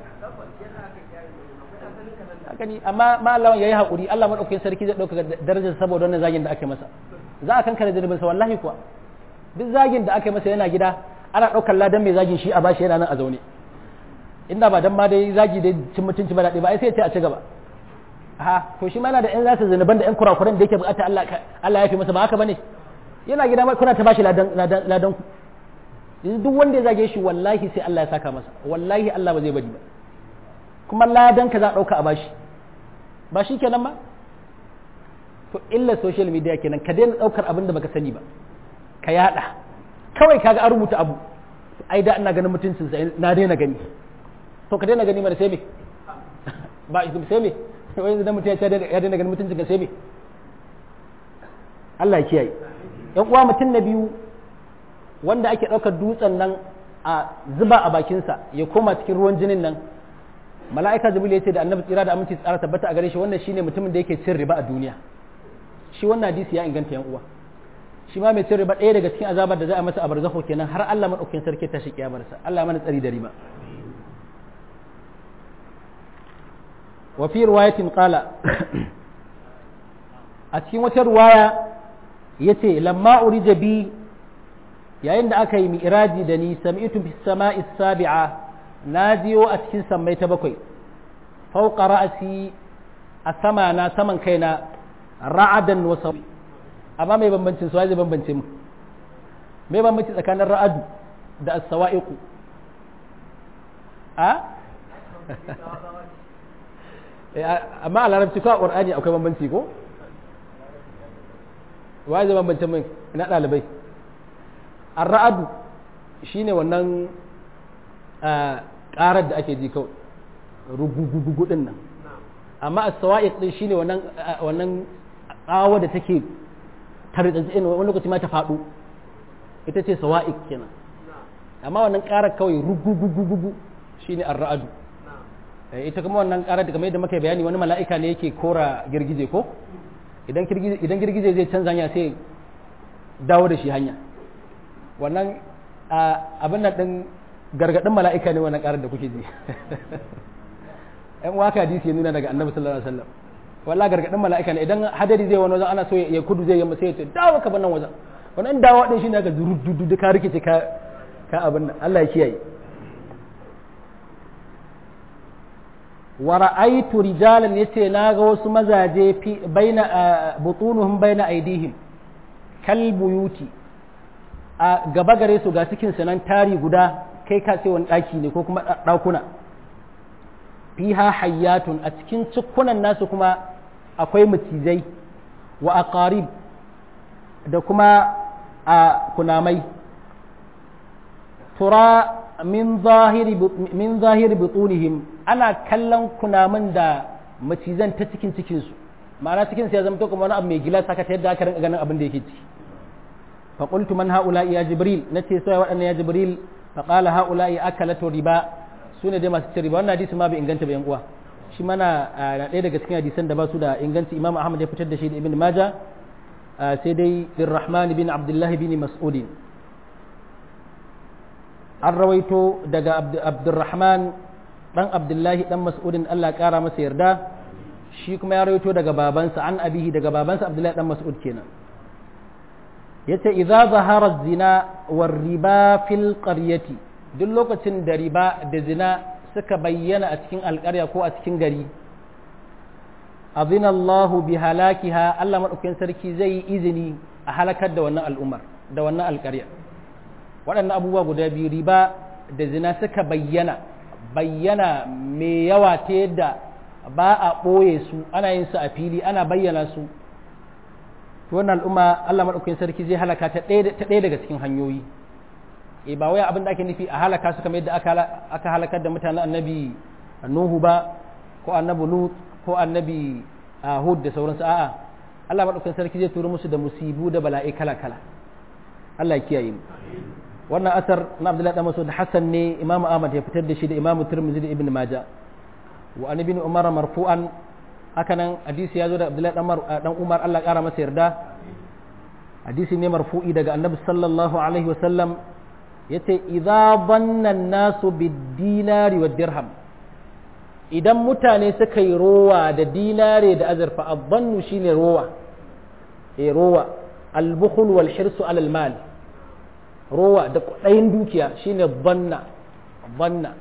gani amma malawan yayi hakuri Allah madaukakin sarki zai dauka darajar saboda wannan zagin da ake masa za a kankare zunubin sa wallahi kuwa duk zagin da ake masa yana gida ana daukar ladan mai zagin shi a bashi yana nan a zaune inda ba dan ma dai zagi dai cin mutunci ba daɗi ba ai sai ya ce a ci gaba ha to shi ma yana da ƴan zasa zunuban da ƴan kurakuran da yake bukata Allah Allah ya fi masa ba haka bane yana gida ma kuna ta bashi ladan ladan ku yanzu duk wanda ya zage shi wallahi sai Allah ya saka masa wallahi Allah ba zai bari ba kuma ladan ka za a dauka a bashi ba shi kenan ba to illa social media kenan ka daina daukar abin da baka sani ba ka yada kawai kaga an rubuta abu ai da ina ganin mutuncin sa na daina gani to ka daina gani mana sai me ba sai me wai yanzu dan mutum ya daina ganin mutuncin ka sai me Allah ya kiyaye yan uwa mutum na biyu wanda ake daukar dutsen nan a zuba a bakinsa ya koma cikin ruwan jinin nan mala'ika jibril ya ce da annabi tsira da aminci tsara tabbata a gare shi wannan shine mutumin da yake cin riba a duniya shi wannan hadisi ya inganta yan uwa shi ma mai cin riba ɗaya daga cikin azabar da za a masa a barzakho kenan har Allah madaukakin sarki ta shi kiyamarsa Allah mana tsari da riba wa fi riwayatin qala a cikin wata riwaya yace lamma urija bi yayin da aka yi mi'raji da ni sami'tu bis sama'i sabi'a na jiyo a cikin sammai ta bakwai fauka ra'asi a sama na saman kaina ra'adan wa sawi amma mai bambancin su zai bambance mu mai bambanci tsakanin ra'adu da as-sawa'iqu a amma a larabci ko a qur'ani akwai bambanci ko wai zai bambance min ina dalibai ar-ra'adu shine wannan karar da ake ji kawai rugugugugu din nan amma a sawa'iq din shine wannan wannan tsawa da take taritsatsin wani lokaci ma ta faɗo ita ce sawa'iq kenan amma wannan karar kawai rugugugugu shine ar-ra'adu ita kuma wannan karar da kamar yadda muka bayani wani mala'ika ne yake kora girgije ko idan girgije idan girgije zai canza hanya sai dawo da shi hanya wannan abin nan din gargadin mala'ika ne wannan karar da kuke ji ‘yan waka hadisi ya nuna daga annabi sallallahu alaihi wasallam walla gargadin mala'ika ne idan hadari zai wani wajen ana so ya kudu zai yamma sai ya ce dawo ka bannan wajen wannan dawo din shine ka dudu da ka rikice ka ka abin nan Allah ya kiyaye wa ra'aytu rijalan yace naga wasu mazaje fi baina butunuhum baina aidihim kal buyuti a gaba gare su ga cikin sanan tari guda kai ka ce wani ɗaki ne ko kuma ɗakuna fiha hayyatun a cikin cikunan nasu kuma akwai macizai wa aqarib da kuma a kunamai tura min zahiri min zahiri butunihim ana kallon kunamin da macizan ta cikin cikinsu ma'ana cikin ya zama to kuma wani abu mai gilas haka ta yadda aka rinka ganin abin da yake ciki fa qultu man haula ya jibril nace sai waɗannan ya jibril fa qala haula akalatu riba sune dai masu cin riba wannan hadisi ma bai inganta ba yan uwa shi mana na ɗaya daga cikin hadisan da ba su da inganci imam ahmad ya fitar da shi da ibn maja sai dai birrahman bin abdullahi bin mas'udin an rawaito daga abdurrahman dan abdullahi dan mas'udin allah kara masa yarda shi kuma ya rawaito daga babansa an abihi daga babansa abdullahi dan mas'ud kenan yace idza zahara zina war riba fil qaryati duk lokacin da riba da zina suka bayyana a cikin alƙarya ko a cikin gari azina Allahu bi halakiha Allah madaukakin sarki zai yi izini a halakar da wannan al'ummar da wannan alƙarya waɗannan abubuwa guda biyu riba da zina suka bayyana bayyana mai yawa ta yadda ba a ɓoye su ana yin su a fili ana bayyana su wannan al'umma Allah maɗaukakin sarki zai halaka ta ɗaya daga cikin hanyoyi e ba wai abin da ake nufi a halaka su kamar yadda aka halakar da mutanen annabi Nuhu ba ko annabi Lut ko annabi Hud da sauransu a'a Allah maɗaukakin sarki zai turo musu da musibu da bala'i kala kala Allah ya kiyaye mu wannan asar na Abdullahi dan Mas'ud Hassan ne Imam Ahmad ya fitar da shi da Imam Tirmidhi da Ibn Majah wa an ibn Umar marfu'an haka nan hadisi ya zo da Abdullahi dan Umar Allah kara masa yarda hadisi ne marfu'i daga Annabi sallallahu alaihi wa sallam yace idza banna nasu bid-dinari wad-dirham idan mutane suka yi rowa da dinare da azurfa abannu shine rowa eh rowa al-bukhl wal hirsu alal mal rowa da kudayin dukiya shine banna banna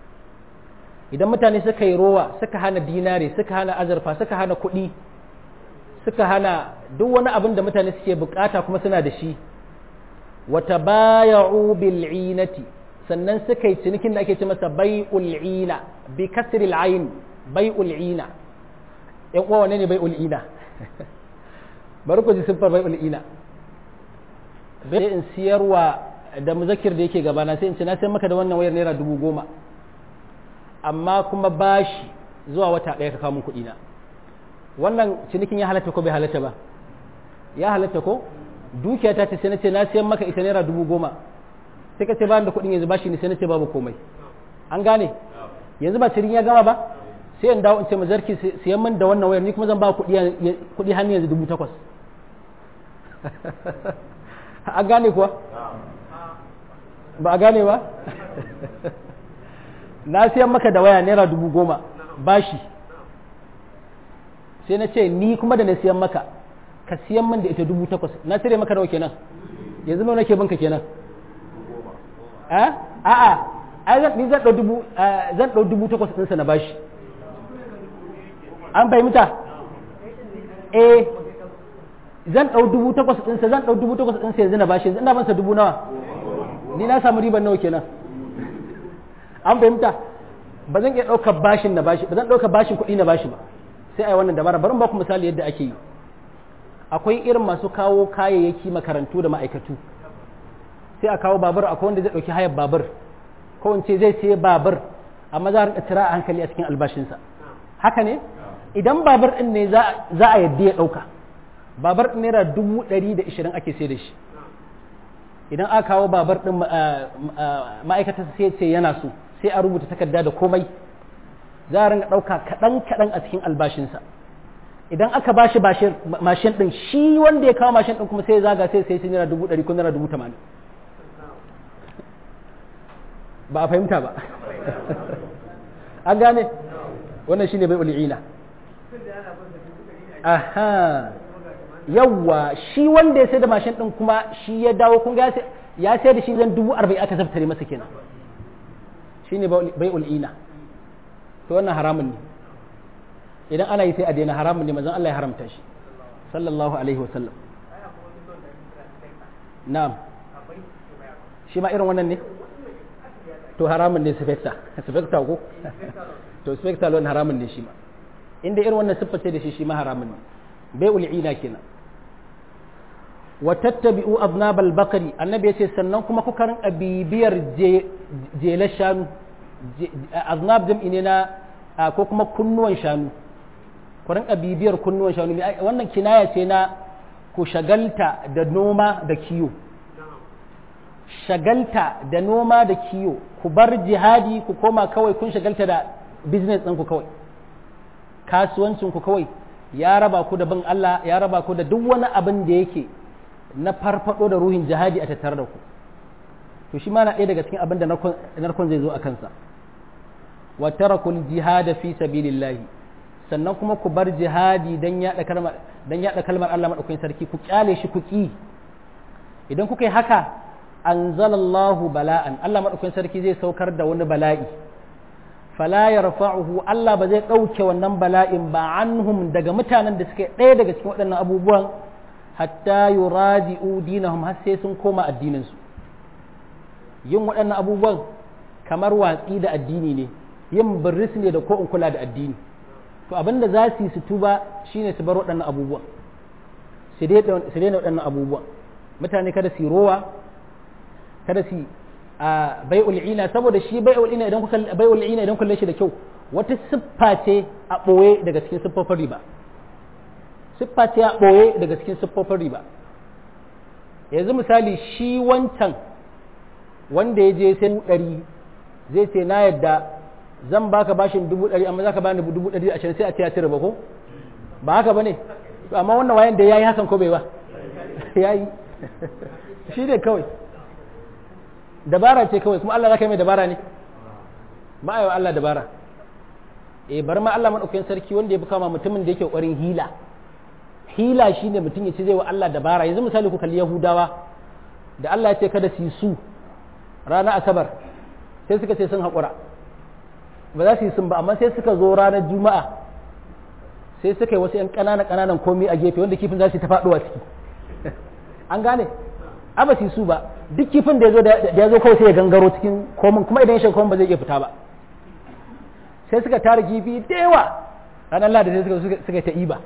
idan mutane suka yi rowa suka hana dinare suka hana azurfa suka hana kuɗi suka hana duk wani abin da mutane suke bukata kuma suna da shi wata baya'u bil'inati sannan suka yi cinikin da ake ce masa bai'ul ina bi kasril ayn bai'ul ina yan uwa wane ne bai'ul ina bari ku ji siffar bai'ul ina bai in siyarwa da muzakir da yake gabana sai in ce na sayar maka da wannan wayar naira dubu goma amma kuma bashi zuwa wata ɗaya ka kamun kuɗi na wannan cinikin ya halatta ko bai halatta ba ya halatta ko dukiya ta ce sai na ce na siyan maka ita naira dubu goma sai ka ce ba da kuɗin yanzu bashi ne sai na ce babu komai an gane yanzu ba cirin ya gama ba sai in dawo in ce ma zarki siyan min da wannan wayar ni kuma zan ba kuɗi hannu yanzu dubu takwas an gane kuwa ba a gane ba na siyan maka da waya naira dubu goma bashi sai na ce ni kuma da na siyan maka ka siyan min da ita dubu takwas na cire maka nawa kenan yanzu nawa nake binka kenan a a ai zan ni zan dau dubu zan dau dubu takwas ɗinsa na bashi an fahimta eh zan dau dubu takwas ɗinsa zan dau dubu takwas ɗinsa yanzu na bashi yanzu ina bansa dubu nawa ni na samu riban nawa kenan an fahimta ba zan iya ɗaukar bashin na bashi ba zan ɗaukar bashin kuɗi na bashi ba sai a yi wannan dabara bari ba ku misali yadda ake yi akwai irin masu kawo kayayyaki makarantu da ma'aikatu sai a kawo babur akwai wanda zai ɗauki hayar babur ko in ce zai sai babur amma za a rinka tira a hankali a cikin albashinsa haka ne idan babur ɗin ne za a yadda ya ɗauka babur ɗin naira dubu ɗari da ishirin ake sai da shi idan aka kawo babur ɗin ma'aikata sai ce yana so sai a rubuta takarda da komai za a ringa ɗauka kaɗan kaɗan a cikin albashinsa idan aka ba shi mashin ɗin shi wanda ya kawo mashin ɗin kuma sai zaga sai sai naira dubu ɗari ko naira dubu tamanin ba a fahimta ba an gane wannan shine bai ul'ina aha yawwa shi wanda ya sai da mashin ɗin kuma shi ya dawo kun ga ya sai da shi zan dubu arba'in aka zaftare masa kenan shine bai ul'ina to wannan haramun ne idan ana yi sai a daina haramun ne mazan Allah ya haramta shi sallallahu alaihi wasallam na'am shi ma irin wannan ne to haramun ne specta specta ko to specta lon haramun ne shi ma inda irin wannan siffa ce da shi shi ma haramun ne bai ul'ina kenan wa tattabi'u aznabal bakari annabi yace sannan kuma kuka rinka bibiyar jelar shanu aznab jam'i ne na ko kuma kunnuwan shanu ku rinka bibiyar kunnuwan shanu wannan kinaya ce na ku shagalta da noma da kiyo shagalta da noma da kiyo ku bar jihadi ku koma kawai kun shagalta da business ɗinku kawai kasuwancinku kawai ya raba ku da bin Allah ya raba ku da duk wani abin da yake na farfado da ruhin jihadi a tattare da ku to shi ma na ɗaya daga cikin abin da narkon zai zo a kansa wa tarakul jihada fi sabilillahi sannan kuma ku bar jihadi dan yaɗa kalmar dan yaɗa kalmar Allah madaukakin sarki ku kyale shi ku ki idan kuka yi haka anzalallahu bala'an Allah madaukakin sarki zai saukar da wani bala'i fala yarfa'uhu Allah ba zai ɗauke wannan bala'in ba anhum daga mutanen da suke ɗaya daga cikin waɗannan abubuwan hatta yuradi'u dinahum har sai sun koma addinin su yin waɗannan abubuwan kamar watsi da addini ne yin birris ne da ko in kula da addini to abinda za su yi su tuba shine su bar waɗannan abubuwan su daina waɗannan abubuwan mutane kada su rowa kada su a bai'ul ina saboda shi bai'ul ina idan kuka bai'ul ina idan kulle shi da kyau wata siffa ce a ɓoye daga cikin siffofin riba siffa ce a ɓoye daga cikin siffofin riba yanzu misali shi wancan wanda ya je sai ɗari zai ce na yadda zan baka bashin dubu ɗari amma za ka bani dubu ɗari ashirin sai a ce ya ci riba ko ba haka ba ne amma wannan wayan da ya yi hakan ko bai ba ya yi shi ne kawai dabara ce kawai kuma Allah za ka yi mai dabara ne ba a yi wa Allah dabara eh bar ma Allah maɗaukakin sarki wanda ya fi kama mutumin da yake ƙwarin hila hila shi ne mutum ya ce zai wa Allah dabara yanzu misali ku kalli yahudawa da Allah ya ce kada su yi su ranar asabar sai suka ce sun haƙura ba za su yi sun ba amma sai suka zo ranar juma'a sai suka yi wasu 'yan ƙananan ƙananan komi a gefe wanda kifin za su yi ta faɗuwa ciki an gane a ba su yi su ba duk kifin da ya zo kawai sai ya gangaro cikin komin kuma idan ya shiga komin ba zai iya fita ba sai suka tara kifi da yawa ranar lada sai suka suka ta iba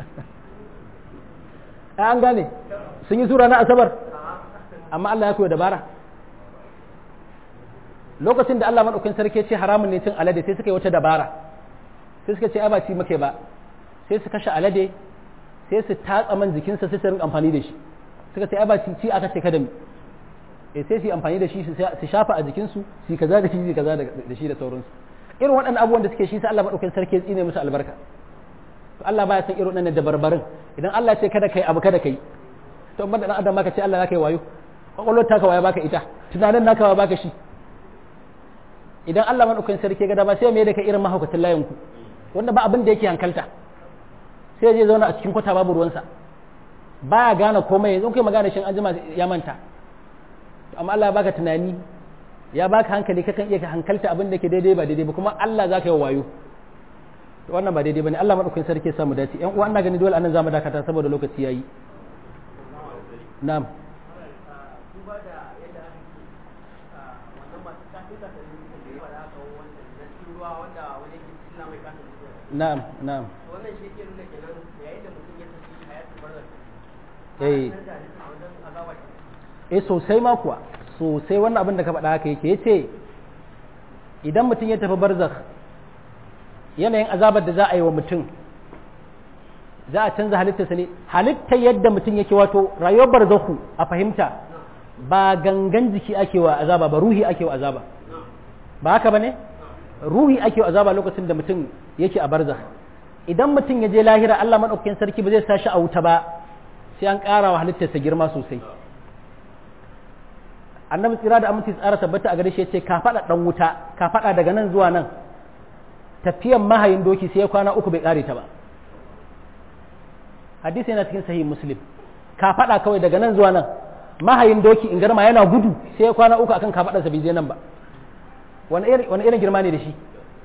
an gane sun yi su ranar asabar amma Allah ya koya dabara lokacin da Allah maɗaukin sarki ce haramun ne cin alade sai suka yi wata dabara sai suka ce ai ba ci muke ba sai su kashe alade sai su tatsa man jikinsa sai su rinka amfani da shi suka ce ai ba ci ci aka ce kada mu eh sai su yi amfani da shi su shafa a jikinsu su kaza da shi su kaza da shi da sauransu irin waɗannan abubuwan da suke shi sai Allah maɗaukin sarki ya tsine musu albarka to Allah baya san irin waɗannan dabarbarin idan Allah ce kada kai abu kada kai to amma dan adam maka ce Allah zaka yi wayo kwakwalwar taka waya baka ita tunanin naka wa baka shi idan Allah maɗaukakin sarki ga dama sai mai da ka irin mahaukacin layin ku wanda ba abin da yake hankalta sai zai zauna a cikin kwata babu ruwansa baya gane komai yanzu kai magana shin anjima ya manta amma Allah ya baka tunani ya baka hankali kakan iya hankalta abin da ke daidai ba daidai ba kuma Allah za ka yi wayo to wannan ba daidai bane Allah maɗaukakin sarki ya samu dace ƴan uwa ina gani dole anan zamu dakata saboda lokaci yayi na'am na'am na'am wannan shi ke nuna kenan yayin da mutum ya tafi hayatul barzakh eh eh sosai ma kuwa sosai wannan abin da ka faɗa haka yake yace idan mutum ya tafi barzakh yanayin azabar da za a yi wa mutum za a canza halittarsa ne halittar yadda mutum yake wato rayuwar barzakhu a fahimta ba gangan jiki ake wa azaba ba ruhi ake wa azaba ba haka ba ne ruhi ake wa azaba lokacin da mutum yake a barzakh idan mutum ya je lahira Allah maɗaukakin sarki ba zai sa shi a wuta ba sai an ƙara wa halittarsa girma sosai annabi tsira da aminci tsara tabbata a gare shi ce ka faɗa ɗan wuta ka faɗa daga nan zuwa nan tafiyan mahayin doki sai ya kwana uku bai ƙare ta ba hadisi yana cikin sahih muslim ka faɗa kawai daga nan zuwa nan mahayin doki in garma yana gudu sai ya kwana uku akan ka faɗarsa bai je nan ba wani irin girma ne da shi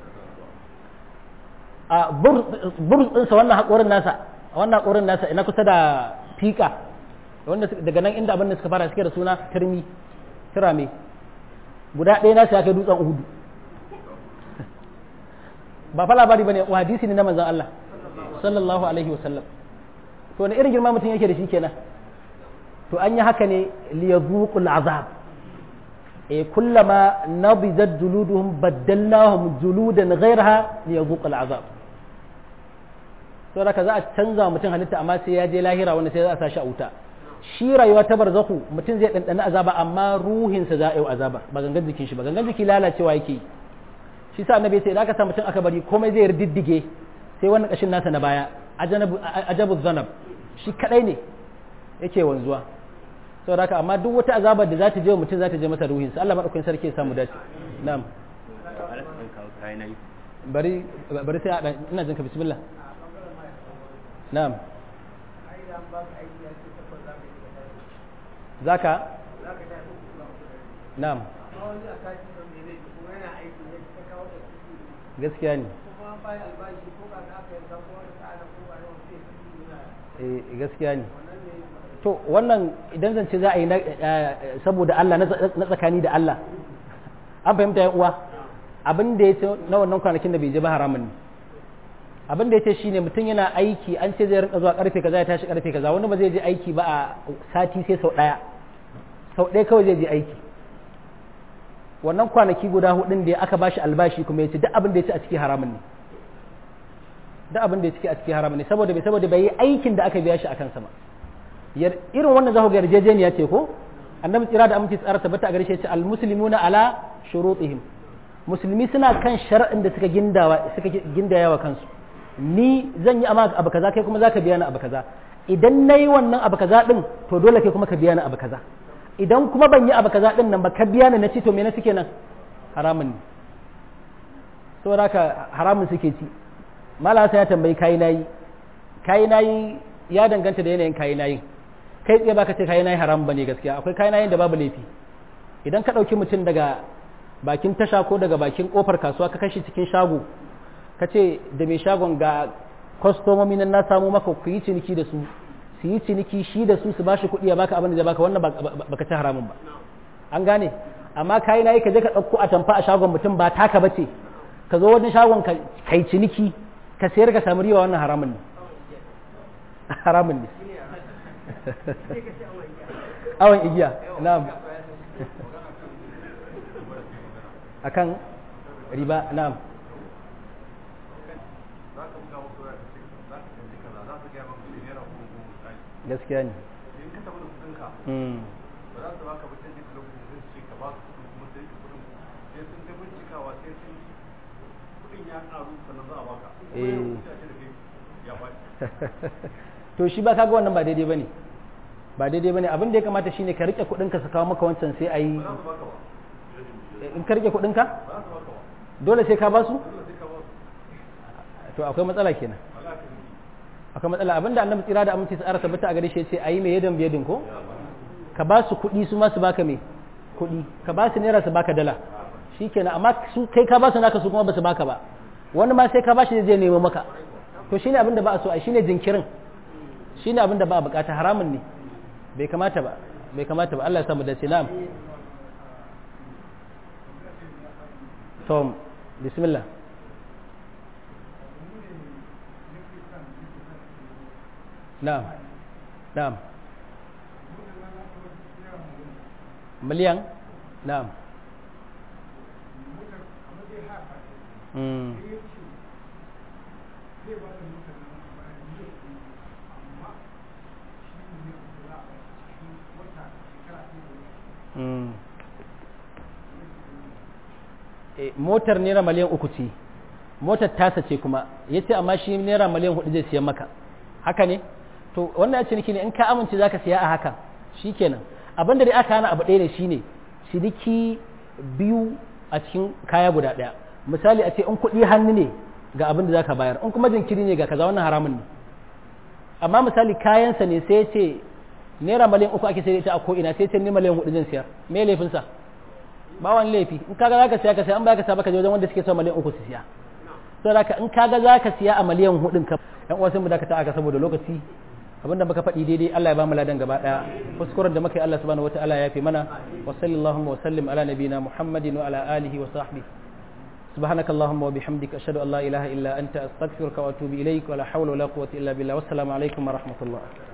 a burz ɗinsa wannan haƙorin nasa wannan haƙorin nasa ina kusa da fika wanda daga nan inda abin da suka fara suke da suna turmi turame guda ɗaya nasa ya kai dutsen uhudu ba fa labari bane wa hadisi ne na manzon Allah sallallahu alaihi wa sallam to wani irin girma mutum yake da shi kenan to an yi haka ne liyazuqul azab e kullama nabizat juluduhum baddalnahum juludan ghayraha liyazuqul azab to da za a canza mutum halitta amma sai ya je lahira wanda sai za a sa shi a wuta shi rayuwa ta barzaku mutum zai ɗanɗana azaba amma ruhinsa za a yi azaba ba gangan jikin shi ba gangan jiki lalacewa yake shi sa annabi sai idan aka sa mutum aka bari komai zai riddige sai wannan kashin nasa na baya ajabu zanab shi kadai ne yake wanzuwa saboda haka amma duk wata azabar da za ta je wa mutum za ta je masa ruhinsa Allah madaukakin sarki ya samu dace na'am bari bari sai a dan ina jin ka bismillah na'am zaka na'am gaskiya ne eh gaskiya ne to wannan idan zance za a yi saboda Allah na tsakani da Allah an fahimta ya uwa abin da ya ce na wannan kwanakin da bai je ba haramun ne abin da ya ce shine mutum yana aiki an ce zai rinka zuwa karfe kaza ya tashi karfe kaza wani ba zai je aiki ba a sati sai sau daya sau ɗaya kawai zai je aiki wannan kwanaki guda hudun da aka bashi albashi kuma ya ce duk abin da ya ci a ciki haramun ne duk abin da ya ciki a ciki haramun ne saboda bai saboda bai yi aikin da aka biya shi akan sama irin wannan za ku ga yarjejeniya ce ko annabi tsira da aminci tsara tabbata a gare shi ya ce almuslimuna ala shurutihim musulmi suna kan shar'in da suka gindawa suka gindaya wa kansu ni zan yi amma abu kaza kai kuma zaka biya ni abu kaza idan nayi wannan abu kaza din to dole kai kuma ka biya ni abu kaza idan kuma ban yi abu kaza din nan ba ka biya ni na ci to me na suke nan haramun ne saboda haka haramun suke ci malasa ya tambayi kayi nayi kayi nayi ya danganta da yanayin kayi nayin kai tsaye baka ce kayi nayi haram bane gaskiya akwai kayi nayin da babu laifi idan ka ɗauki mutum daga bakin tasha ko daga bakin kofar kasuwa ka kashi cikin shago ka ce da mai shagon ga kwastomomi nan na samu maka ku yi ciniki da su su yi ciniki shi da su su bashi kuɗi ya baka abin da zai baka wannan baka ci haramun ba an gane amma kayi nayi ka je ka ɗauko a tamfa a shagon mutum ba taka bace ka zo wani shagon ka kai ciniki ka sayar ka samu riwa wannan haramun ne haramun ne awon igiya na'am akan riba na'am gaskiya ne to shi ba kaga wannan ba daidai bane ba daidai bane abin da ya kamata shine ka rike kudin ka su kawo maka wancan sai ayi in ka rike kudin ka dole sai ka ba su to akwai matsala kenan akwai matsala abinda annabi tsira da aminci sa tabbata a gare shi yace ayi mai yadan biyadin ko ka ba su kudi su ma su baka me kudi ka ba su naira su baka dala shikenan amma su kai ka ba su naka su kuma ba su baka ba wani ma sai ka ba shi zai nemo maka to shine abinda ba a so a shine jinkirin shine abinda ba a bukata haramun ne bai kamata ba bai kamata ba Allah ya samu da na'am tom bismillah na'am na'am miliyan na'am mm. Mm. motar naira miliyan uku ce motar tasa ce kuma ya ce amma shi naira miliyan hudu zai siyan maka haka ne to wannan ya ciniki ne in ka amince za ka siya a haka shi kenan abin da dai aka hana abu ɗaya ne shine ciniki biyu a cikin kaya guda ɗaya misali a ce in kuɗi hannu ne ga abin da za ka bayar in kuma jinkiri ne ga kaza wannan haramun ne amma misali kayansa ne sai ce naira miliyan uku ake sai ita a ko'ina sai ce ni miliyan hudu zan siyar me laifinsa ba wani laifi in kaga zaka siya ka siya an baka siya baka je wajen wanda suke son miliyan uku su siya saboda haka in kaga zaka siya a miliyan hudun ka yan uwa sai mu dakata aka saboda lokaci abinda muka faɗi daidai Allah ya ba mu ladan gaba daya kuskuren da muka yi Allah subhanahu wataala ya fi mana wa sallallahu wa sallim ala nabina muhammadin wa ala alihi wa sahbihi سبحانك اللهم وبحمدك أشهد أن لا إله إلا أنت أستغفرك وأتوب إليك ولا حول ولا قوة إلا بالله والسلام عليكم ورحمة الله